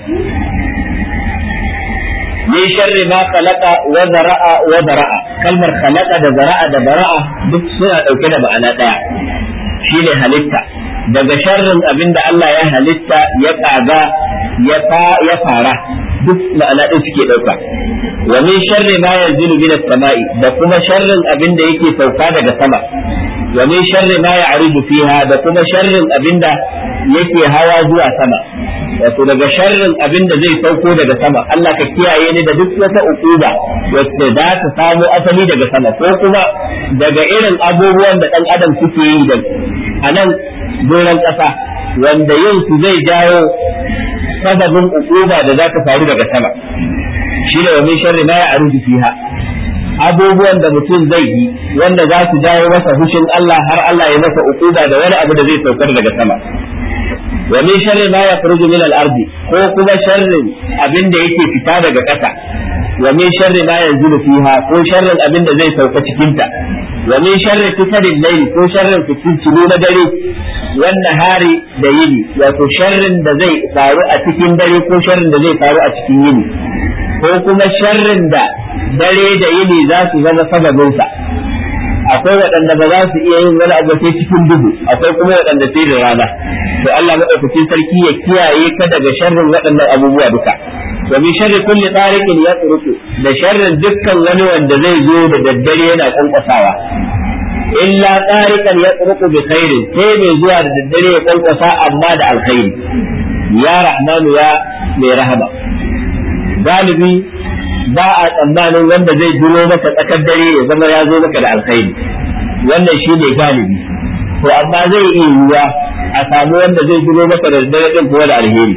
min sharri ma khalaqa wa zara'a wa bara'a kalmar khalaqa da zara'a da bara'a duk suna ɗauke da ma'ana ɗaya shine halitta daga sharrin abin da Allah ya halitta ya ƙaga ya fara duk ma'ana ɗin suke ɗauka wa min sharri ma yanzilu min samai da kuma sharrin abin da yake sauka daga sama wa min sharri ma ya'rudu fiha da kuma sharrin abin da yake hawa zuwa sama wato daga sharrin abin da zai sauko daga sama Allah ka kiyaye ni da duk wata ukuba wacce za ta samu asali daga sama ko kuma daga irin abubuwan da ɗan adam suke yi da a nan doron ƙasa wanda yin su zai jawo sababin ukuba da za ta faru daga sama shi da wa min sharri ma ya'rudu fiha abubuwan da mutum zai yi wanda za su jawo masa hushin Allah har Allah ya masa ukuba da wani abu da zai saukar daga sama wa min sharri ma yakhruju min al-ard ko kuma sharrin abin da yake fita daga ƙasa wa min sharri ma yanzilu fiha ko sharrin abin da zai sauka cikin ta wa min sharri fitadil layl ko sharrin fitintunu na dare wannan hari da yini wato sharrin da zai faru a cikin dare ko sharrin da zai faru a cikin yini ko kuma sharrin da dare da yini za su zama sababinsa akwai waɗanda ba za su iya yin wani abu sai cikin duhu akwai kuma waɗanda sai da rana to Allah madaukakin sarki ya kiyaye ka daga sharrin waɗannan abubuwa duka wa bi sharri kulli tariqin yatruku da sharrin dukkan wani wanda zai zo da daddare yana kwankwasawa illa tariqan yatruku bi khairin sai mai zuwa da daddare ya kwankwasa amma da alkhairi ya rahmanu ya mai rahama galibi ba a tsammanin wanda zai duro maka tsakar dare ya zama ya zo maka da alkhairi wannan shi ne galibi to amma zai iya yiwuwa a samu wanda zai duro maka da dare din kuma da alheri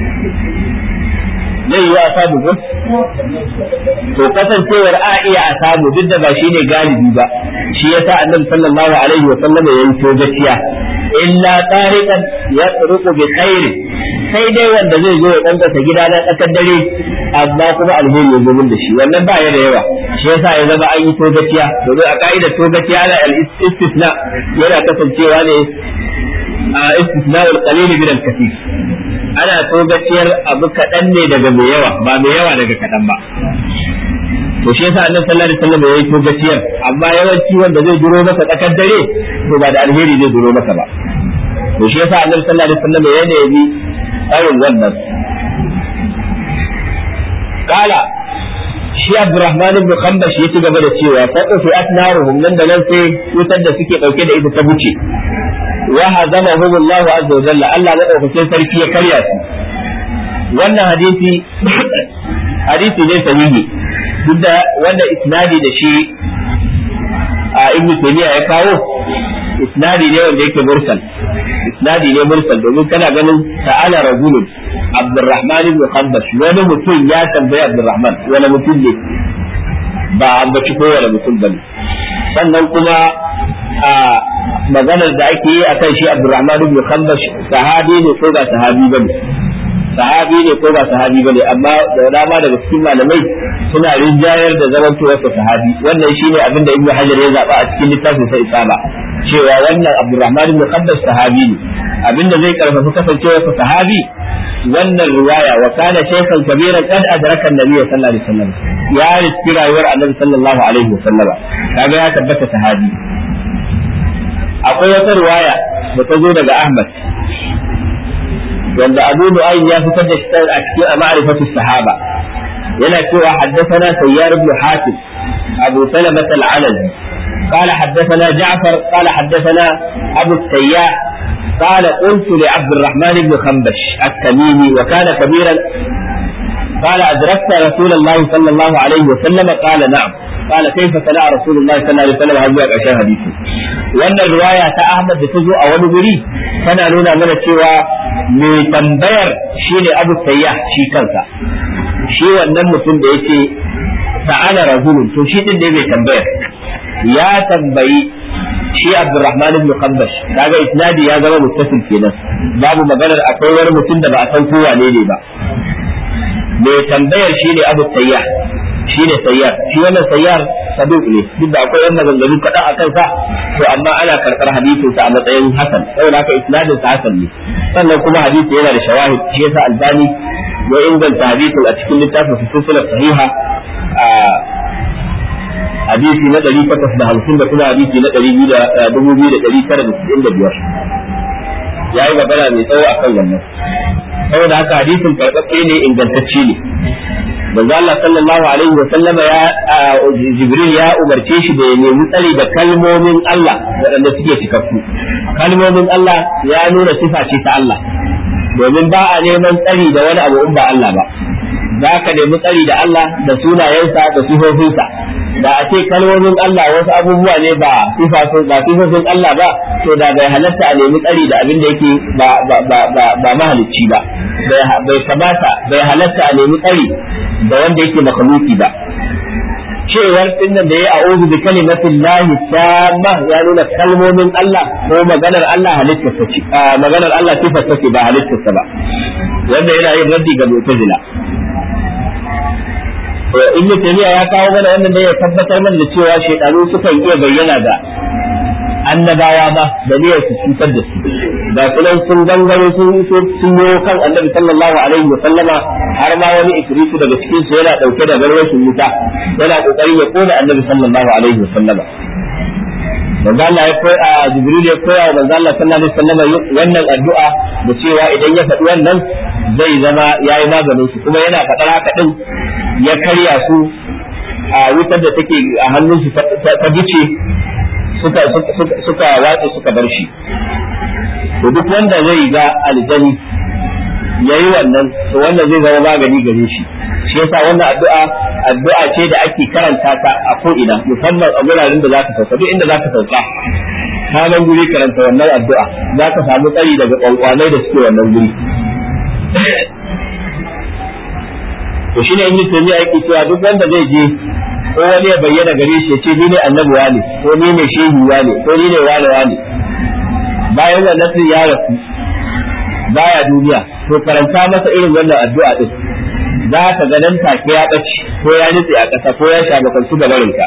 zai yiwu a samu ko to kasancewar a iya a samu duk da ba shi ne galibi ba shi yasa annabi sallallahu alaihi wa sallam ya yi gaskiya illa tariqan yatruqu bi khairi sai dai wanda zai zo ya kankasa gida na tsakar dare amma kuma alheri ya zo da shi wannan ba ya da yawa shi yasa ya zama an yi togaciya domin a ka'idar togaciya ana al-istisna yana kasancewa ne a istisna al-qalil min al-kathir ana togaciyar abu kaɗan ne daga mai yawa ba mai yawa daga kaɗan ba to shi yasa annabi sallallahu alaihi wasallam yayi togaciyar amma yawanci wanda zai duro maka tsakar dare to ba da alheri zai duro maka ba to shi yasa annabi sallallahu alaihi wasallam ya nemi tsarin wannan kala shi Abdurrahman ibn Khambash ya ci gaba da cewa fa fi asnaruhum nan da nan sai wutar da suke dauke da ita ta buce wa hazamahum Allah azza wa jalla Allah madaukakin sarki ya karya su wannan hadisi hadisi ne sahihi duk da wannan isnadi da shi a ibn Taymiyyah ya kawo isnadi ne wanda yake mursal isnadi ne mursal domin kana ganin ta'ala rajulun Abdurrahman ibn Khambash wani mutum ya tambayi Abdurrahman wani mutum ne ba ambaci ko wani mutum bane sannan kuma a maganar da ake yi akan shi Abdurrahman ibn Khambash sahabi ne ko ba sahabi bane sahabi ne ko ba sahabi bane amma da dama daga cikin malamai suna rinjayar da zamantowar sa sahabi wannan shine abin da Ibn Hajar ya zaba a cikin littafin sa Isaba cewa wannan Abdurrahman ibn Qaddas sahabi ne abinda zai karfafa kasancewar sa sahabi wannan riwaya wa kana shaykhan kabira kad adraka an-nabiy sallallahu alaihi wasallam ya riski rayuwar Annabi sallallahu alaihi wasallam kaga ya tabbata sahabi akwai wata riwaya da ta zo daga Ahmad wanda Abu Nu'aym ya fitar da shi a cikin ma'rifatu sahaba yana cewa haddathana Sayyar ibn Hatim Abu Salamah al-Alazi قال حدثنا جعفر قال حدثنا أبو السياح قال قلت لعبد الرحمن بن خنبش التميمي وكان كبيرا قال أدركت رسول الله صلى الله عليه وسلم قال نعم قال كيف صنع رسول الله صلى الله عليه وسلم هذا أشياء حديثي وأن الرواية أحمد تزو أول بري tana nuna mana cewa mai tambayar shine abu sayyah shi kansa shi wannan mutum da yake ta'ala rajulun to shi din ne mai tambayar ya tambayi shi Abdurrahman ibn Qambash kaga isnadi ya zama muttasil kenan babu maganar akwai wani mutum da ba a san kowa ne ne ba mai tambayar shine Abu Sayyah shine Sayyar shi wannan Sayyar saduq ne duk da akwai yan maganganu kaɗan a kansa to amma ana karɓar hadisin sa a matsayin hasan saboda haka isnadin sa hasan ne sannan kuma hadisi yana da shawahid shi yasa Albani ya inganta hadisin a cikin littafin silsilar sahiha hadisi na ɗari takwas da hamsin da kuma hadisi na ɗari biyu da dubu biyu da ɗari tara da sittin da biyar ya yi magana mai tsawo akan wannan saboda haka hadisin karɓaɓɓe ne ingantacce ne manzo Allah sallallahu alaihi wa sallama ya Jibril ya umarce shi da ya nemi tsari da kalmomin Allah waɗanda suke cikakku kalmomin Allah ya nuna sifa ce ta Allah domin ba a neman tsari da wani abu in ba Allah ba za ka nemi tsari da Allah da sunayensa da sifofinsa da a ce kalmomin Allah wasu abubuwa ne ba ba sifofin Allah ba to da bai halatta a nemi tsari da abin da yake ba ba mahalicci ba bai kamata bai halatta a nemi tsari da wanda yake makhluki ba cewar dinnan da ya a'udhu bi kalimatin lahi tamma ya nuna kalmomin Allah ko maganar Allah halittar ta ce maganar Allah sifar ta ce ba halittar ta ba wanda yana yin raddi ga mu'tazila ibn taymiya ya kawo mana wannan da ya tabbatar mana da cewa shaytanu sukan iya bayyana da annabawa ba da niyyar su cutar da su da kullum sun gangaro sun sun yi kan annabi sallallahu alaihi wa sallama har ma wani ifritu daga cikin su yana dauke da garwashin wuta yana kokarin ya kona annabi sallallahu alaihi wa sallama manzo Allah ya koya Jibril ya koya wa manzo Allah sallallahu alaihi wasallam wannan addu'a da cewa idan ya faɗi wannan zai zama yayi maganin su kuma yana faɗar haka din ya karya su a wutar da take a hannun su ta bice suka suka watsa suka bar shi to duk wanda zai ga aljani yayi wannan to wannan zai zama magani gare shi shi yasa wannan addu'a addu'a ce da ake karanta ta a ko ina musamman a wuraren da zaka sauka duk inda zaka sauka ka nan guri karanta wannan addu'a zaka samu tsari daga kwankwanai da suke wannan guri to shine in yi yake cewa duk wanda zai je ko wani ya bayyana gare shi ya ce ni ne annabi wane ko ni ne shehu wane ko ni ne wane wane bayan wannan sun ya rasu baya duniya to karanta masa irin wannan addu'a din za ka ga nan take ya ɓace ko ya nutse a ƙasa ko ya sha makantu da barinka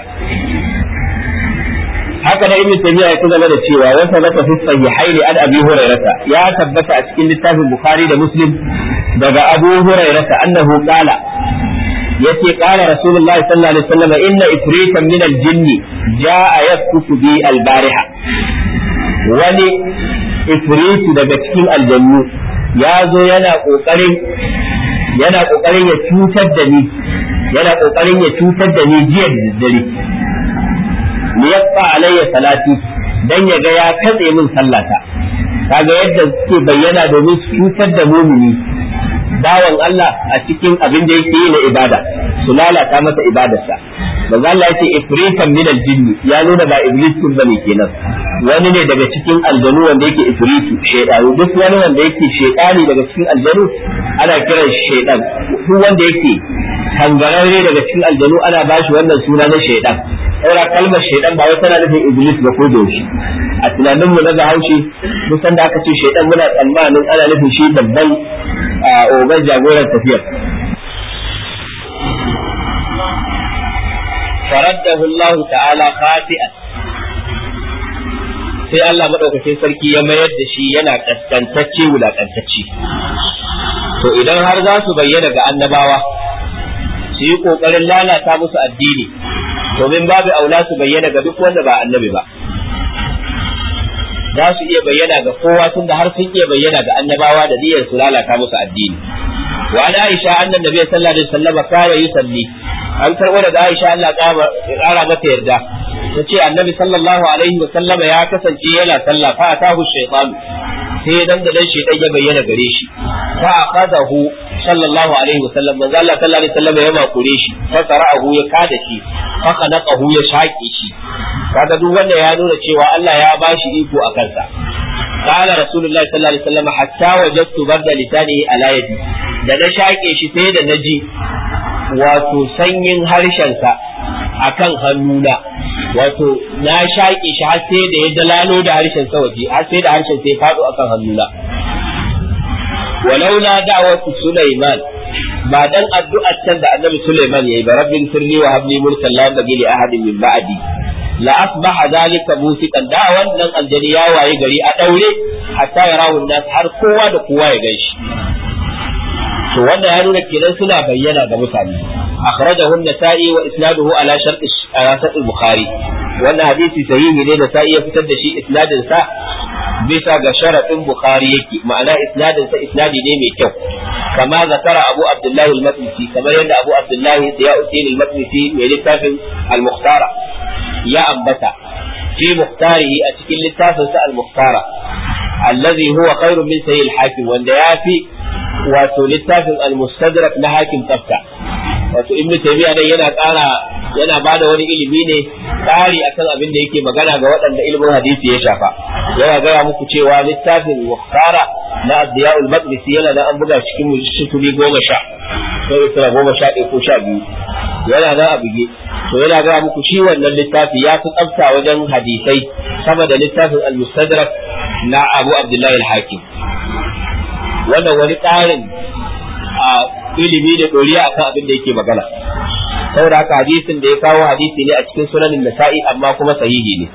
haka da ibn taymiya ya gaba da cewa wa sabata fi sahihaini an abi hurairata ya tabbata a cikin littafin bukhari da muslim daga abu hurairata annahu qala yace qala rasulullahi sallallahu alaihi wasallam inna ifritan min al-jinni jaa yaskutu bi al-bariha wani ifritu daga cikin aljannu ya zo yana kokarin yana kokarin ya cutar da ni yana kokarin ya cutar da ni jiya da daddare li yaqta alayya salati dan ya ga ya katse min sallata kaga yadda suke bayyana domin su cutar da mumini bawan Allah a cikin abin da yake yi na ibada su lalata masa ibadarsa manzo Allah yace ifritan min aljinni ya nuna ba iblisun bane kenan wani ne daga cikin aljanu wanda yake ifritu shaytanu duk wani wanda yake shaytani daga cikin aljanu ana kiran shaytan duk wanda yake kangararre daga cikin aljanu ana bashi wannan suna na shaytan saura kalmar shaytan ba wai tana nufin iblis ba ko da yaushe a tunanin mu na Bahaushe duk sanda aka ce shaytan muna tsammanin ana nufin shi babban ogan jagoran tafiyar فرده الله تعالى خاطئا sai Allah maɗaukacin sarki ya mayar da shi yana kaskantacce wulaƙantacce to idan har za su bayyana ga annabawa su yi ƙoƙarin lalata musu addini domin babu aula su bayyana ga duk wanda ba annabi ba za su iya bayyana ga kowa tunda har sun iya bayyana ga annabawa da niyyar su lalata musu addini wa an Aisha annan nabi sallallahu alaihi wasallam kana yusalli an karbo daga Aisha Allah ƙara mata yarda tace annabi sallallahu alaihi wasallam ya kasance yana sallah fa atahu shaytan sai dan da dan shaytan ya bayyana gare shi fa akhadahu sallallahu alaihi wasallam manzo Allah sallallahu alaihi wasallam ya makure shi fa qara'ahu ya kada shi fa qanaqahu ya shaƙe shi kaga duk wanda ya nuna cewa Allah ya bashi iko a kansa قال رسول الله صلى الله عليه وسلم حتى وجدت برد لسانه على يدي da na shaƙe shi sai da na ji wato sanyin harshensa a kan hannuna wato na shaƙe shi har sai da ya dalalo da harshen sa waje har sai da harshen sai faɗo a kan hannuna walaula da'watu Sulaiman ba dan addu'ar can da annabi Sulaiman yayi ba rabbin sirri wa habli mulkan la yanbaghi li ahadin min ba'di la asbaha zalika musiqan da wannan aljani ya waye gari a daure hatta yarawu nas har kowa da kowa ya ganshi to wanda ya nuna kenan suna bayyana ga mutane akhrajahu an-nasa'i wa isnaduhu ala shart al-bukhari wannan hadisi sahihi ne da sa'i ya fitar da shi isnadin sa bisa ga sharaɗin bukhari yake ma'ana isnadin sa isnadi ne mai kyau kama zakara abu abdullahi al-maqdisi kamar yadda abu abdullahi siyauddin al-maqdisi mai littafin al-mukhtara ya ambata fi mukhtarihi a cikin littafin sa al-mukhtara allazi huwa khairu min sahih al-hakim wanda ya fi wato littafin al-mustadrak na hakim tsafta wato ibn taymiya dai yana ƙara yana bada wani ilimi ne ƙari akan abin da yake magana ga waɗanda ilimin hadisi ya shafa yana gaya muku cewa littafin muhtara na adiya'ul maqdisi yana da an buga cikin mujtumi goma sha ko isra goma sha ɗaya ko sha biyu yana da a buge to yana gaya muku shi wannan littafi ya fi tsafta wajen hadisai sama da littafin al-mustadrak na abu abdullahi al-hakim wannan wani ƙarin a ilimi da ɗoriya akan abin da yake magana saboda haka hadisin da ya kawo hadisi ne a cikin sunanin nasa'i amma kuma sahihi ne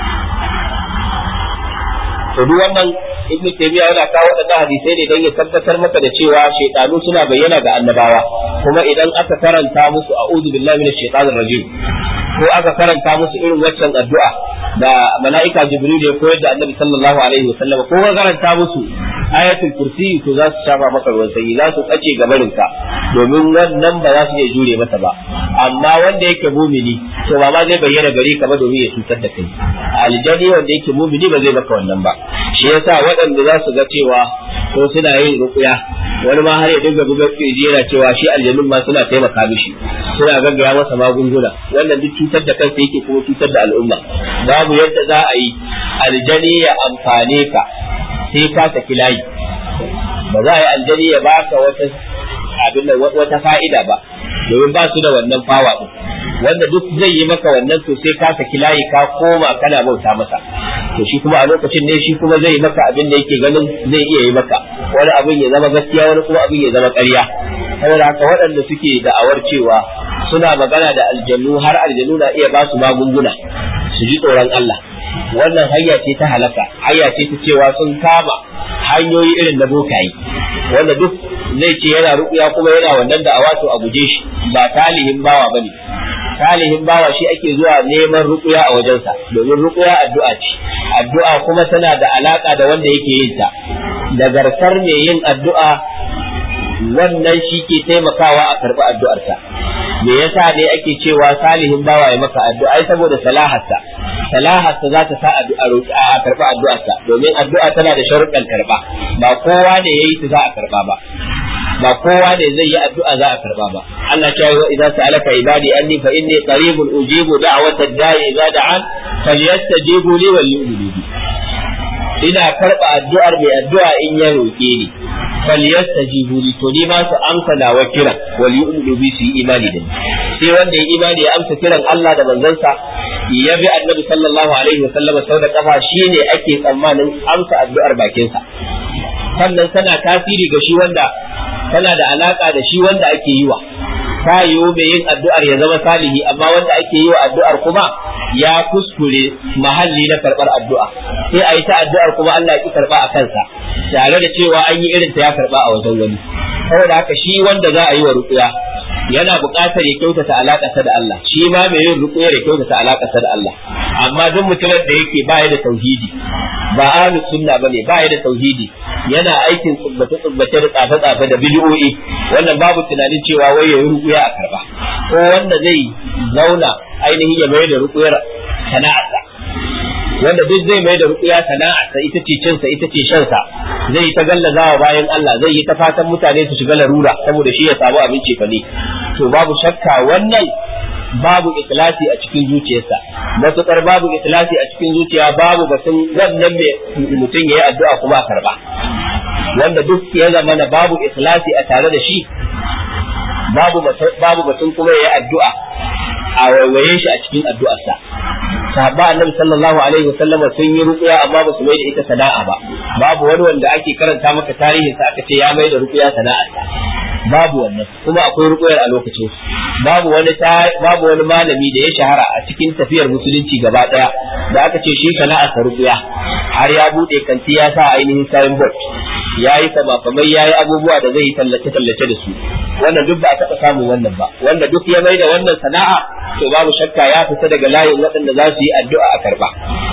to duk wannan ibnu taymiya yana kawo wadannan hadisai ne don ya tabbatar maka da cewa shaytanu suna bayyana ga annabawa kuma idan aka karanta musu a'udhu billahi minash shaitanir rajim ko aka karanta musu irin waccan addu'a da mala'ika jibril ya koyar da annabi sallallahu alaihi wasallam ko ka karanta musu ayatul kursi to za su shafa maka ruwan sanyi za su tsace gabarin ka domin wannan ba za su iya jure masa ba amma wanda yake mumini to ba ma zai bayyana gare ka ba domin ya cutar da kai aljani wanda yake mumini ba zai maka wannan ba shi yasa waɗanda za su ga cewa ko suna yin rukuya wani ma har ya dinga buga kirji yana cewa shi aljanun ma suna taimaka mishi suna gaggaya masa magunguna wannan duk cutar da kansa yake kuma cutar da al'umma babu yadda za a yi aljani ya amfane ka sai ka saki layi ba za a yi aljani ya baka wata abin wata fa'ida ba domin ba su da wannan fawa din wanda duk zai yi maka wannan to sai ka saki layi ka koma kana bauta masa to shi kuma a lokacin ne shi kuma zai maka abin da yake ganin zai iya yi maka wani abin ya zama gaskiya wani kuma abin ya zama ƙarya saboda haka waɗanda suke da'awar cewa suna magana da aljannu har aljannu na iya ba su magunguna su ji tsoron Allah wannan hanya ce ta halaka hanya ce ta cewa sun kama hanyoyi irin na bokaye wanda duk zai ce yana ruƙuya kuma yana wannan da awato a guje shi ba talihin bawa bane talihin bawa shi ake zuwa neman ruƙuya a wajensa domin ruƙuya addu'a ce addu'a kuma tana da alaka da wanda yake yin ta da garkar mai yin addu'a wannan shi ke taimakawa a karɓi addu'arsa me yasa ne ake cewa salihin bawa ya maka addu'a ai saboda salaharsa salaharsa za ta sa a karba addu'arsa domin addu'a tana da sharuɗan karba ba kowa ne yayi ta za a karba ba ba kowa ne zai yi addu'a za a karba ba Allah ya yi idza sa'alaka ibadi anni fa inni qaribun ujibu da'watad da'i idza da'an falyastajibu li wal yu'minu bi ina karba addu'ar mai addu'a in ya roke ni falyastajibu li to ni ma su amsa nawa kira wal yu'minu bi su yi imani da ni sai wanda ya imani ya amsa kiran Allah da manzansa ya bi annabi sallallahu alaihi wa sallam sau da kafa shine ake tsammanin amsa addu'ar bakinsa sannan tana tasiri ga shi wanda tana da alaka da shi wanda ake yi wa ta yiwu mai yin addu'ar ya zama salihi amma wanda ake yi wa addu'ar kuma ya kuskure mahalli na karɓar addu'a sai a yi ta addu'ar kuma Allah ya ki karɓa a kansa tare da cewa an yi irin ta ya karɓa a wajen wani saboda haka shi wanda za a yi wa ruƙuya yana buƙatar ya kyautata alaƙarsa da Allah shi ma mai yin ruƙuyar ya kyautata alaƙarsa da Allah amma duk mutumin da yake ba ya da tauhidi ba ahlus sunna bane ba ya da tauhidi yana aikin tsubbace tsubbace da tsafe tsafe da bid'o'i wannan babu tunanin cewa wai ya yi ruƙuya a karba ko wanda zai zauna ainihin ya mai da ruƙuyar sana'arsa wanda duk zai mai da ruƙuya sana'arsa ita ce cinsa ita ce shansa zai yi ta gallazawa bayan Allah zai yi ta fatan mutane su shiga larura saboda shi ya samu abinci fa ne to babu shakka wannan babu ikhlasi a cikin zuciyarsa matukar babu ikhlasi a cikin zuciya babu batun wannan mai mutum yayi addu'a kuma a karba wanda duk ya zama na babu ikhlasi a tare da shi babu babu batun kuma yayi addu'a a waiwaye shi a cikin addu'arsa sahabba annabi sallallahu alaihi wasallam sun yi ruqya amma ba su mai da ita sana'a ba babu wani wanda ake karanta maka tarihin sa aka ce ya mai da ruqya sana'a babu wannan kuma akwai ruqyar a lokacin babu wani babu wani malami da ya shahara a cikin tafiyar musulunci gaba daya da aka ce shi sana'a ta ruqya har ya bude kanti ya sa ainihin signboard ya yi samafamai ya yi abubuwa da zai yi tallace tallace da su wannan duk ba a taɓa samun wannan ba wanda duk ya mai da wannan sana'a to babu shakka ya fita daga layin waɗanda za su yi addu'a a karba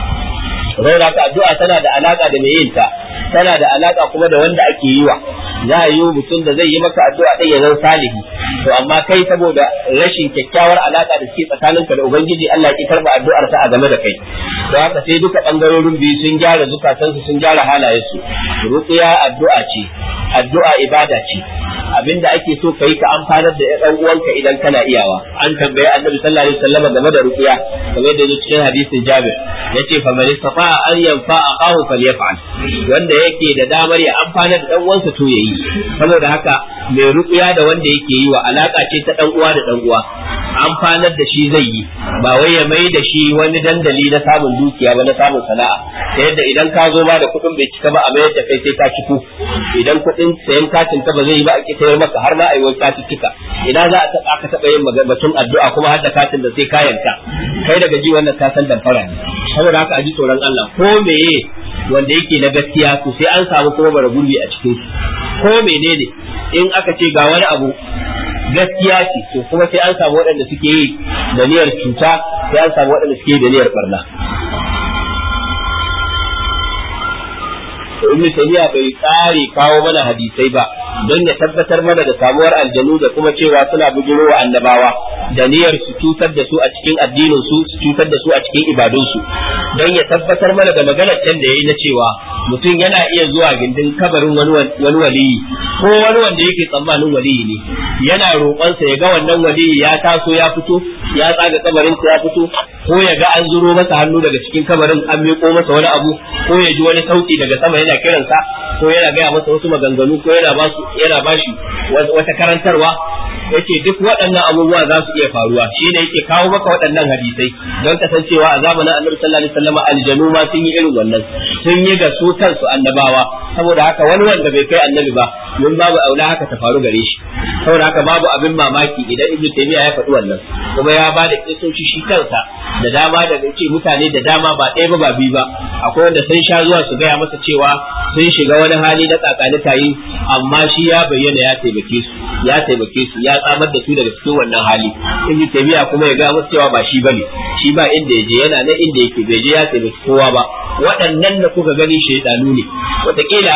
Raura ka addu'a tana da alaka da mai yin ta, tana da alaka kuma da wanda ake yi wa. Za a yi mutum da zai yi maka addu'a ɗin ya zan salihi. To amma kai saboda rashin kyakkyawar alaka da suke tsakaninka da Ubangiji Allah ya karba addu'ar sa a game da kai. To haka sai duka bangarorin biyu sun gyara zukatansu sun gyara halayensu. Ruqiya addu'a ce, addu'a ibada ce. abinda ake so kai ka amfanar da ɗan uwanka idan kana iyawa an tambaye annabi sallallahu alaihi wasallam game da ruqiya kamar da cikin hadisin Jabir yace fa man istata an yanfa aqahu falyaf'al wanda yake da damar ya amfanar da ɗan uwansa to yayi saboda haka mai ruqiya da wanda yake yi wa alaka ce ta ɗan uwa da ɗan uwa amfanar da shi zai yi ba wai ya mai da shi wani dandali na samun dukiya ba na samun sana'a ta yadda idan ka zo ba da kuɗin bai cika ba a mayar da kai sai ka ciko idan kuɗin sayan katin ka ba zai yi ba a sayar maka har ma a yi wani katuttuka ina za a taɓa aka taɓa yin batun addu'a kuma har da katin da sai kayanka kai daga ji wannan ka san damfara ne saboda haka a ji tsoron Allah ko meye wanda yake na gaskiya to sai an samu kuma bara gurbi a cikin su ko menene in aka ce ga wani abu gaskiya ce to kuma sai an samu waɗanda suke yi da niyyar cuta sai an samu waɗanda suke yi da niyyar barna to ibnu taymiya bai tsare kawo mana hadisai ba don ya tabbatar mana da samuwar aljanu da kuma cewa suna bujiro wa annabawa da niyyar su cutar da su a cikin addinin su su cutar da su a cikin ibadun su don ya tabbatar mana da maganar can da yayi na cewa mutum yana iya zuwa gindin kabarin wani wani waliyi ko wani wanda yake tsammanin waliyi ne yana roƙonsa ya ga wannan waliyi ya taso ya fito ya tsaga kabarin ya fito ko ya ga an zuro masa hannu daga cikin kabarin an miƙo masa wani abu ko ya ji wani sauti daga sama yana kiransa ko yana gaya masa wasu maganganu ko yana ba yana bashi wata karantarwa yace duk waɗannan abubuwa za su iya faruwa shi ne yake kawo maka waɗannan hadisai don kasancewa a zamanin annabi sallallahu alaihi wasallam aljanu ma sun yi irin wannan sun yi ga su kansu annabawa saboda haka wani wanda bai kai annabi ba mun babu aula haka ta faru gare shi saboda haka babu abin mamaki idan ibnu taymiya ya faɗi wannan kuma ya ba da kisoci shi kansa da dama da ce mutane da dama ba ɗaya ba ba biyu ba akwai wanda sun sha zuwa su gaya masa cewa sun shiga wani hali na kakani tayi amma shi ya bayyana ya taimake su ya taimake su ya tsamar da su daga cikin wannan hali ibnu taymiya kuma ya ga musu cewa ba shi bane shi ba inda yaje yana nan inda yake bai je ya taimaki kowa ba waɗannan da kuka gani shaidanu ne wataƙila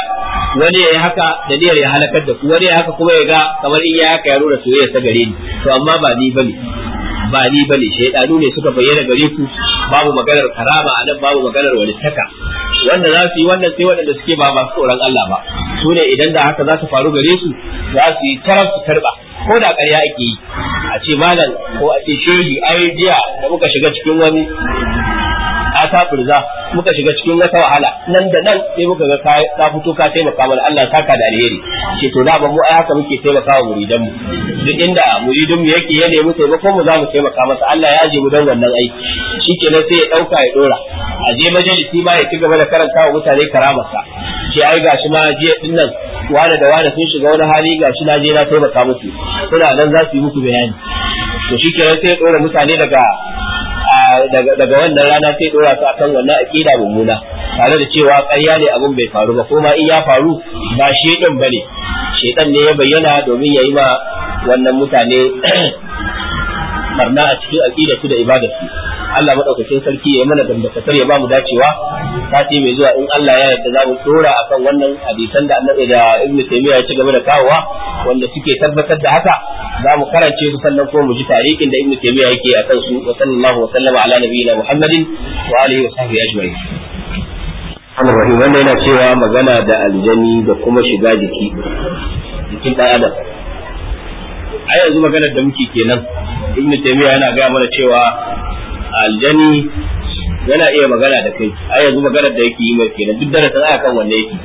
wani ya yi haka da niyyar ya halakar da ku wani ya haka kuma ya ga kamar in ya haka ya nuna soyayya ta gare ni to amma ba ni bane ba ni bane shaidanu ne suka bayyana gare ku babu maganar karama a nan babu maganar walittaka wanda za su yi wannan sai waɗanda suke ba masu tsoron Allah ba su ne idan da haka za su faru gare su za su yi tarar su karba ko da ƙarya ake yi a ce malam ko a ce shehi ai jiya da muka shiga cikin wani ata furza muka shiga cikin wata wahala nan da nan sai muka ga ka fito ka taimaka mana Allah saka da alheri ce to da ba mu ai haka muke taimaka wa muridan mu duk inda muridin mu yake ya nemi taimakon mu za mu taimaka masa Allah ya je mu don wannan aiki shikenan sai ya dauka ya dora a je majalisi ma ya ci gaba da karanta wa mutane karamarsa ce ai gashi ma jiya din nan wani da wani sun shiga wani hali gashi na je na taimaka musu suna nan za su yi muku bayani to shikenan sai ya dora mutane daga daga wannan rana sai dora su akan wannan aqida mummuna tare da cewa ƙarya ne abin bai faru ba kuma in ya faru ba shedan bane shedan ne ya bayyana domin ya yi ma wannan mutane barna a cikin aqida su da ibada su Allah madaukakin sarki ya yi mana dangantakar ya ba mu dacewa sati mai zuwa in Allah ya yarda za mu dora akan wannan hadisan da Annabi da Ibn Taymiyyah ya ci gaba da kawowa wanda suke tabbatar da haka za mu karance su sannan kuma mu ji tarihin da Ibn Taymiyyah yake akan su wa sallallahu wa sallama ala nabiyina Muhammadin wa alihi wa sahbihi ajma'in Rahim wanda yana cewa magana da aljani da kuma shiga jiki jikin ɗan adam a yanzu maganar da muke kenan ibn taymiya yana gaya mana cewa aljani yana iya magana da kai a yanzu maganar da yake yi mai kenan duk darasin aya kan wanne yake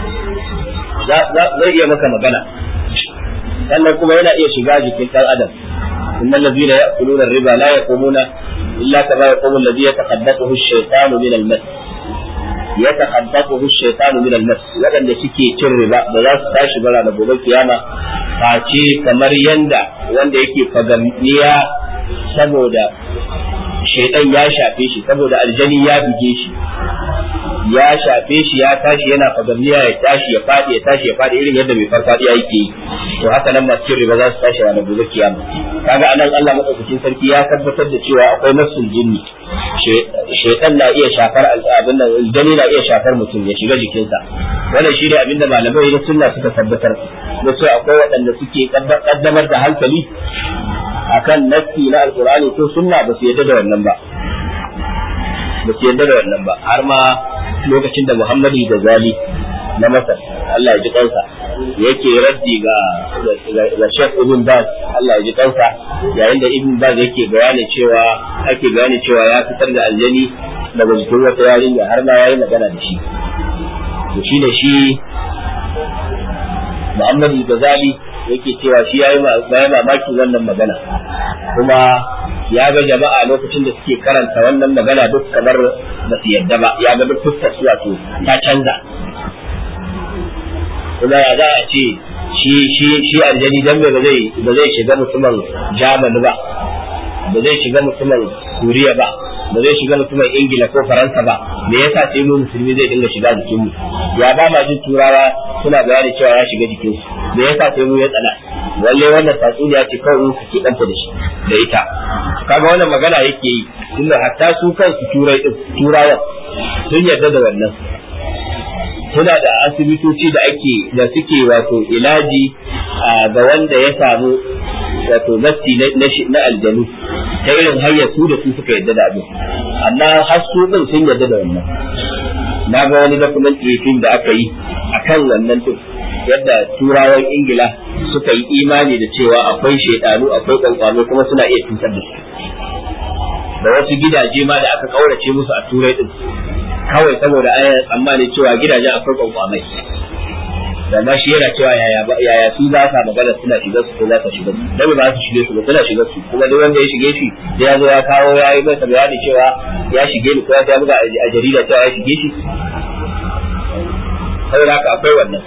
zai iya maka magana sannan kuma yana iya shiga jikin ɗan adam innal ladina ya'kuluna riba la yaqumuna illa kama yaqumu alladhi yataqaddathu ash-shaytanu min al-mas يتخبطه الشيطان من المس waɗanda suke cin riba da za su tashi bara da gobe kiyama face kamar yanda wanda yake fagamniya saboda shaidan ya shafe shi saboda aljani ya buge shi ya shafe shi ya tashi yana fagamniya ya tashi ya faɗi ya tashi ya faɗi irin yadda mai farfaɗiya yake yi to haka nan masu cin riba za su tashi ranar gobe kiyama kaga anan Allah madaukakin sarki ya tabbatar da cewa akwai nassul jinni shaitan na iya shafar abin nan aljani na iya shafar mutum ya shiga jikinsa wannan shi ne abin da malamai na sunna suka tabbatar da cewa akwai waɗanda suke kaddamar da hankali akan nassi na alqur'ani ko sunna ba su yadda da wannan ba ba su yadda da wannan ba har ma lokacin da Muhammadu da Zali na Masar Allah ya ji kansa yake raddi ga ga Sheikh Ibn Baz Allah ya ji kansa yayin da Ibn Baz yake bayani cewa ake bayani cewa ya fitar da aljani daga jikin wata yarinya har ma yayi magana da shi to shine shi Muhammadu Ghazali yake cewa shi yayi mamakin wannan magana kuma ya ga jama'a lokacin da suke karanta wannan magana duk kamar ba su yadda ba ya ga duk fuskar su wato ta canza kuma ya za a ce shi shi shi aljani dan ba zai ba zai shiga mutumin Germany ba ba zai shiga mutumin Suriya ba ba zai shiga mutumin Ingila ko Faransa ba me yasa sai mu musulmi zai dinga shiga jikin mu ya ba ma jin turawa suna bayani cewa ya shiga jikin su me yasa sai mu ya tsana walle wannan tatsuniya ce kawai mu kake danta da shi da ita kaga wannan magana yake yi tunda hatta su kansu turai din turawan sun yarda da wannan suna da asibitoci da ake da suke wato ilaji ga wanda ya samu wato nafsi na aljanu ta irin hanyar su da su suka yadda da abin amma har su din sun yadda da wannan na ga wani documentary film da aka yi akan wannan din yadda turawan ingila suka yi imani da cewa akwai shaidanu akwai kwankwano kuma suna iya cutar da su da wasu gidaje ma da aka kaurace musu a turai din kawai saboda an tsammani cewa gidajen akwai kwankwamai da ma shi yana cewa yaya yaya su za ka magana suna shiga su ko za ka shiga su dan ba su shige su ba suna shiga su kuma duk wanda ya shige shi da ya zo ya kawo ya yi masa bayani cewa ya shige ni ko ya buga a jarida cewa ya shige shi saboda haka akwai wannan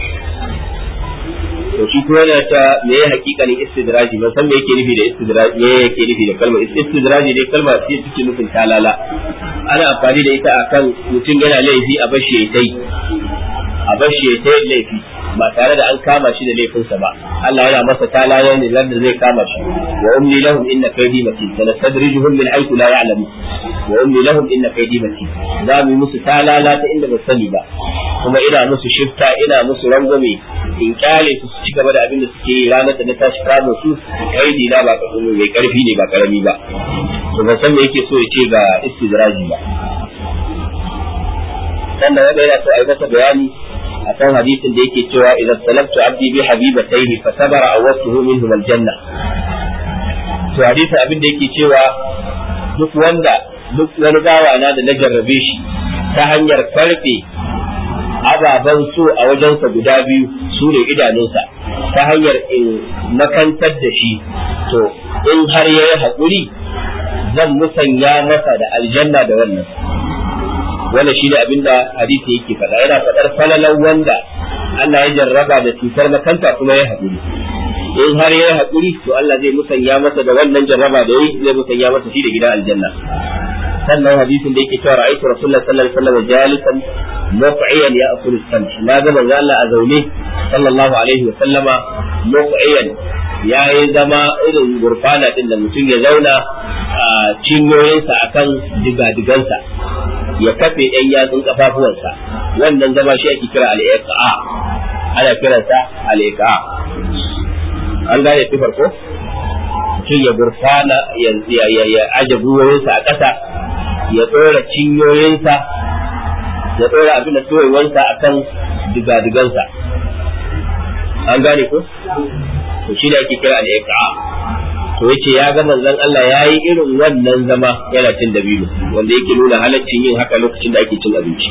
to shi kuma yana ta me ya hakikanin istidraji ban san me yake nufi da istidraji me yake nufi da kalmar istidraji ne kalma ce take nufin talala ana amfani da ita akan mutum yana laifi a bashi ya tai a bashi ya tai laifi ba tare da an kama shi da laifinsa ba Allah yana masa talala ne da zai kama shi wa umli lahum inna kaydi matin sanastadrijuhum min haythu la ya'lamun wa umli lahum inna kaydi matin za mu musu talala ta inda ba sani ba kuma ina musu shifta ina musu rangwame in kyale su ci gaba da abin da suke yi ranar da na tashi kamo su kaidi na ba mai karfi ne ba karami ba to ban san me yake so ya ce ga istidraji ba sannan wanda yana so a yi masa bayani a kan hadisin da yake cewa idan salabtu abdi bi habibatayhi fa sabara awwatuhu minhum aljanna to hadisin abin da yake cewa duk wanda duk wani bawa na da na jarrabe shi ta hanyar karfe ababen so a wajensa guda biyu su ne idanunsa ta hanyar in makantar da shi to in har ya yi haƙuri zan musanya masa da aljanna da wannan wannan shi ne abin da hadisi yake faɗa yana faɗar falalan wanda Allah ya jarraba da cutar makanta kuma ya haƙuri in har ya yi haƙuri to Allah zai musanya masa da wannan jarraba da yi zai musanya masa shi da gidan aljanna sannan hadisin da yake cewa ra'aytu rasulullahi sallallahu alaihi wasallam jalisan muqiyan ya akulu sam na ga manzo Allah a zaune sallallahu alaihi wasallama muqiyan ya yi zama irin gurfana din da mutum ya zauna a cinyoyinsa akan digadigansa ya kafe ɗan yatsun kafafuwansa wannan zama shi ake kira al-iqa ana kiransa al-iqa an gane sifar ko mutum ya gurfana ya aje gwiwoyinsa a ƙasa ya ɗora cinyoyinsa ya ɗora abin da tsoyewansa a kan digadigansa an gane ko to shi da ake kira da ya to yace ya ga manzon Allah ya yi irin wannan zama yana cin dabino wanda yake nuna halaccin yin haka lokacin da ake cin abinci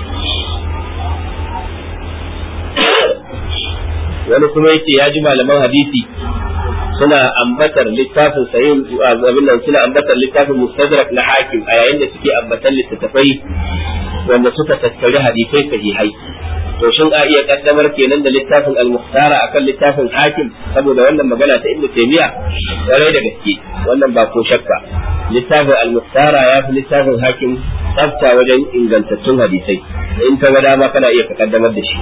wani kuma yace ya ji malaman hadisi suna ambatar littafin sayin abin nan suna ambatar littafin mustadrak na hakim a yayin da suke ambatar littattafai wanda suka tattari hadisai sahihai to shin a iya kaddamar kenan da littafin al-muhtara akan littafin hakim saboda wannan magana ta ibnu taymiya kwarai da gaske wannan ba ko shakka littafin al-muhtara ya fi littafin hakim tsafta wajen ingantattun hadisai in ka ga dama kana iya ka kaddamar da shi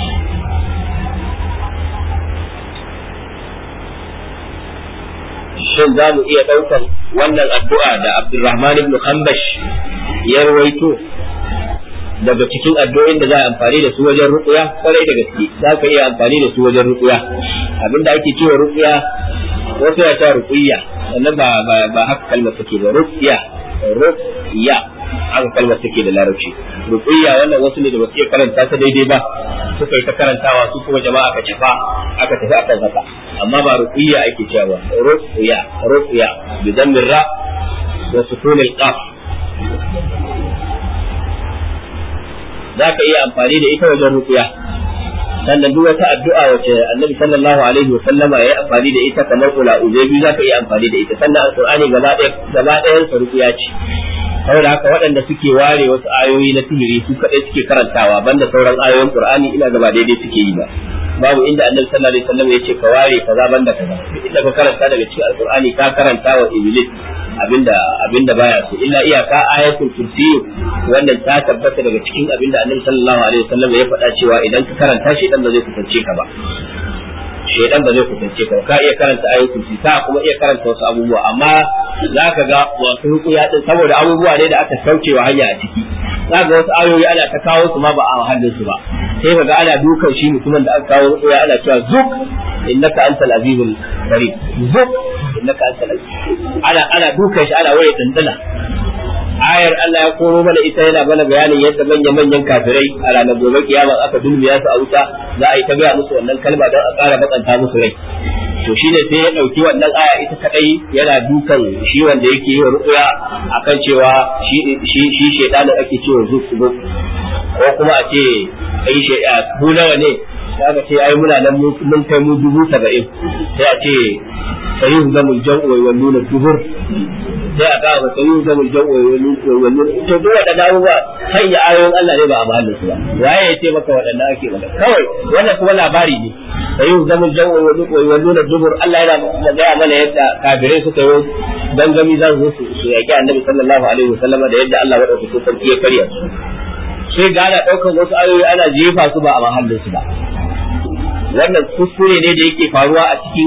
shin za mu iya ɗaukar wannan addu'a da Abdulrahman ibn Khambash ya rawaito daga cikin addu'o'in da za a amfani da su wajen ruqya kwarai da gaske za ka iya amfani da su wajen ruqya abinda ake cewa ruqya wasu ya ta ruqya sannan ba ba haka kalmar take ba ruqya ruqya haka kalmar take da larabci ruqya wannan wasu ne da ba su iya karanta ta daidai ba suka yi ta karantawa su kuma jama'a aka cafa aka tafi akan haka amma ba ruqya ake cewa ruqya ruqya bi dammir ra wa sukun al qaf zaka iya amfani da ita wajen ruqya sannan duk wata addu'a wace annabi sallallahu alaihi wa sallama ya yi amfani da ita kamar kula uzaibi zaka iya amfani da ita sannan alqur'ani gaba ɗaya gaba ɗayan sa ruqya ce saboda haka waɗanda suke ware wasu ayoyi na sihiri su kaɗai suke karantawa banda sauran ayoyin qur'ani ina gaba daidai suke yi ba babu inda annabi sallallahu alaihi wasallam ya ce ka ware kaza banda kaza inda ka karanta daga cikin alqur'ani ka karanta wa iblis abinda abinda baya so illa iyaka ayatul kursi wannan ta tabbata daga cikin abinda annabi sallallahu alaihi wasallam ya faɗa cewa idan ka karanta shi dan ba zai kusance ka ba shedan ba zai kusance ka ka iya karanta ayatul kursi ka kuma iya karanta wasu abubuwa amma za ka ga wasu rukuya din saboda abubuwa ne da aka saukewa hanya a ciki za ga wasu ayoyi ana ta kawo su ma ba a hannun su ba sai ka ga ana dukan shi mutumin da aka kawo rukuya ana cewa zuk innaka antal azizul karim zuk innaka antal ana ana dukan shi ana waye dandana ayar Allah ya koro mana ita yana mana bayanin yadda manyan manyan kafirai a ranar gobe kiyama aka dulmiya su a wuta za a yi ta gaya musu wannan kalma don a ƙara bakanta musu rai to shine sai ya ɗauki wannan aya ita kadai yana dukan shi wanda yake yi wa ruƙuya akan cewa shi shi shi shedanin ake cewa zuku ko kuma a ce ai sheda ku nawa ne da aka ce ai muna nan mun kai mu dubu saba'in sai a ce sayin zamul jam'u wa nuna dubur sai a kawo sai yin zamul jam'u wa nuna to duk waɗannan abubuwa sanya ayoyin Allah ne ba a mahallin su ba waye ya ce maka waɗannan ake maka kawai wannan kuma labari ne sai yin zamul jam'u wa nuna dubur Allah yana gaya mana yadda kafirai suka yi dangami za su su yaƙi annabi sallallahu alaihi wasallam da yadda Allah madaukakin sarki ya karya su sai ga ana ɗaukar wasu ayoyi ana jefa su ba a mahallin su ba wannan kuskure ne da yake faruwa a cikin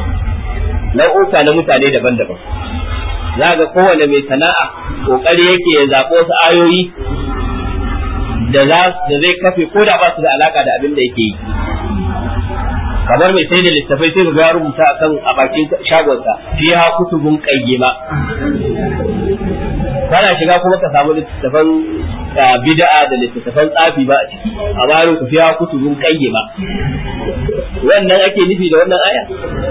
nau'uka na mutane daban-daban za ga kowane mai sana'a kokari yake ya zaɓo wasu ayoyi da za da zai kafe ko da ba su da alaka da abin da yake yi kamar mai sai da littafai sai ga rubuta akan a bakin shagonsa fiha kutubun qayyima kana shiga kuma ka samu littafan bid'a da littafan tsafi ba a ciki amma yau ku fiha kutubun qayyima wannan ake nufi da wannan aya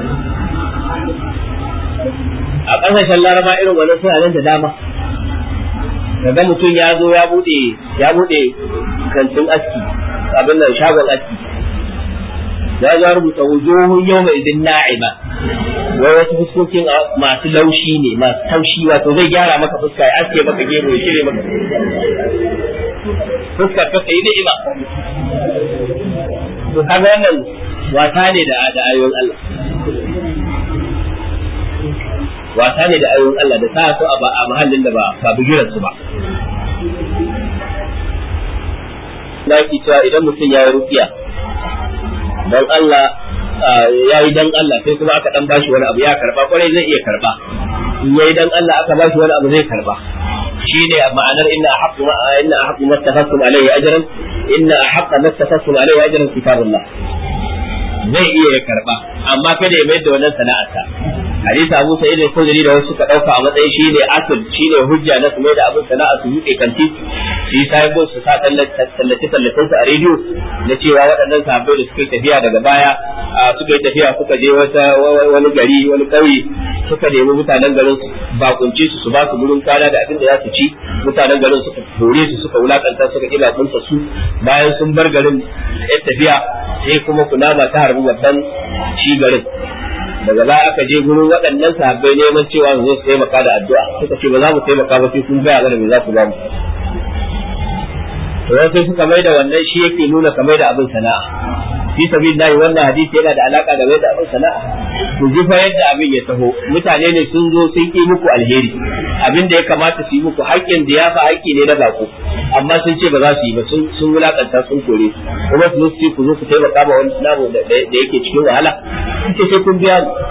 a ƙasashen laraba irin wannan suna nan da dama kaga mutum ya zo ya bude ya bude kantin aski abin nan shagon aski ya za rubuta wujuhun yau mai idin na'ima wai wasu fuskokin masu laushi ne masu taushi wato zai gyara maka fuska ya aske maka gero ya cire maka fuskar ka kai ni'ima to kaga wannan wasa ne da da ayoyin Allah wasa ne da ayoyin Allah da sa su a mahallin da ba ba bigiran su ba na ki cewa idan mutum ya yi rukiya dan Allah ya yi dan Allah sai kuma aka dan bashi wani abu ya karba kwarai zai iya karba in yayi dan Allah aka bashi wani abu zai karba shine ma'anar inna ahqqu ma inna ahqqu ma tafassum alayhi ajran inna ahqqa ma tafassum alayhi ajran kitabullah zai iya ya karba amma kada ya mayar da wannan sana'arsa hadisi Abu Sa'id al-Khudri da wasu suka dauka a matsayin shi ne asal shi ne hujja na su mai da abin sana'a su yuke kanti su yi sahibo su sa tallace tallace su a rediyo na cewa waɗannan sahabbai da suka yi tafiya daga baya suka yi tafiya suka je wata wani gari wani ƙauye suka nemi mutanen garin su bakunci su su ba su gurin kwana da abin da za su ci mutanen garin suka hore su suka wulakanta suka kila kunsa su bayan sun bar garin yan tafiya sai kuma kunama ta harbi babban shi garin daga baya aka je gurin waɗannan sahabbai neman cewa su zo su taimaka da addu'a suka ce ba za mu taimaka ba sai kun gaya mana me za ku ba mu to sai suka mai da wannan shi yake nuna kamar da abin sana'a fi sabilillahi wannan hadisi yana da alaka da mai da abin sana'a ku ji fa yadda abin ya taho mutane ne sun zo sun yi muku alheri abin da ya kamata su yi muku haƙƙin da ya fa haƙƙi ne na bako amma sun ce ba za su yi ba sun sun wulakanta sun kore su kuma su ce ku zo ku taimaka ma wani namu da yake cikin wahala ce sai kun biya ni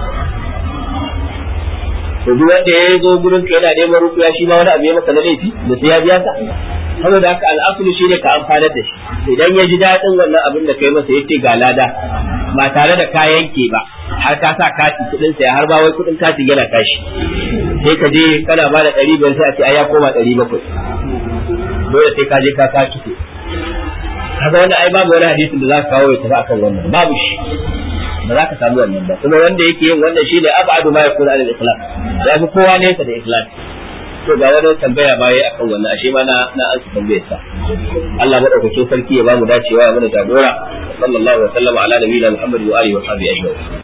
to duk wanda ya zo gurin ka yana neman rukuya shi ma wani abu ya maka na laifi da sai ya biya ka saboda haka al'asulu shine ka amfanar da shi idan ya ji daɗin wannan abin da kai masa yace ga lada ba tare da ka yanke ba har ka sa kati kuɗin sa har ba wai kuɗin kati yana tashi sai ka je kana ba da ɗari biyar sai a ce ai ya koma ɗari bakwai dole sai ka je ka ka kike kaga wanda ai babu wani hadisin da za ka kawo ya tafi akan wannan babu shi ba za ka samu wannan ba kuma wanda yake yin wannan shine abadu ma yakuna al ikhlas ya fi kowa nesa da ikhlas to ga wani tambaya ma yayi akan wannan ashe ma na na an tambayar sa Allah madaukakin sarki ya ba mu dacewa ya mana jagora sallallahu alaihi wa sallam ala nabiyina Muhammad wa alihi wa sahbihi ajma'in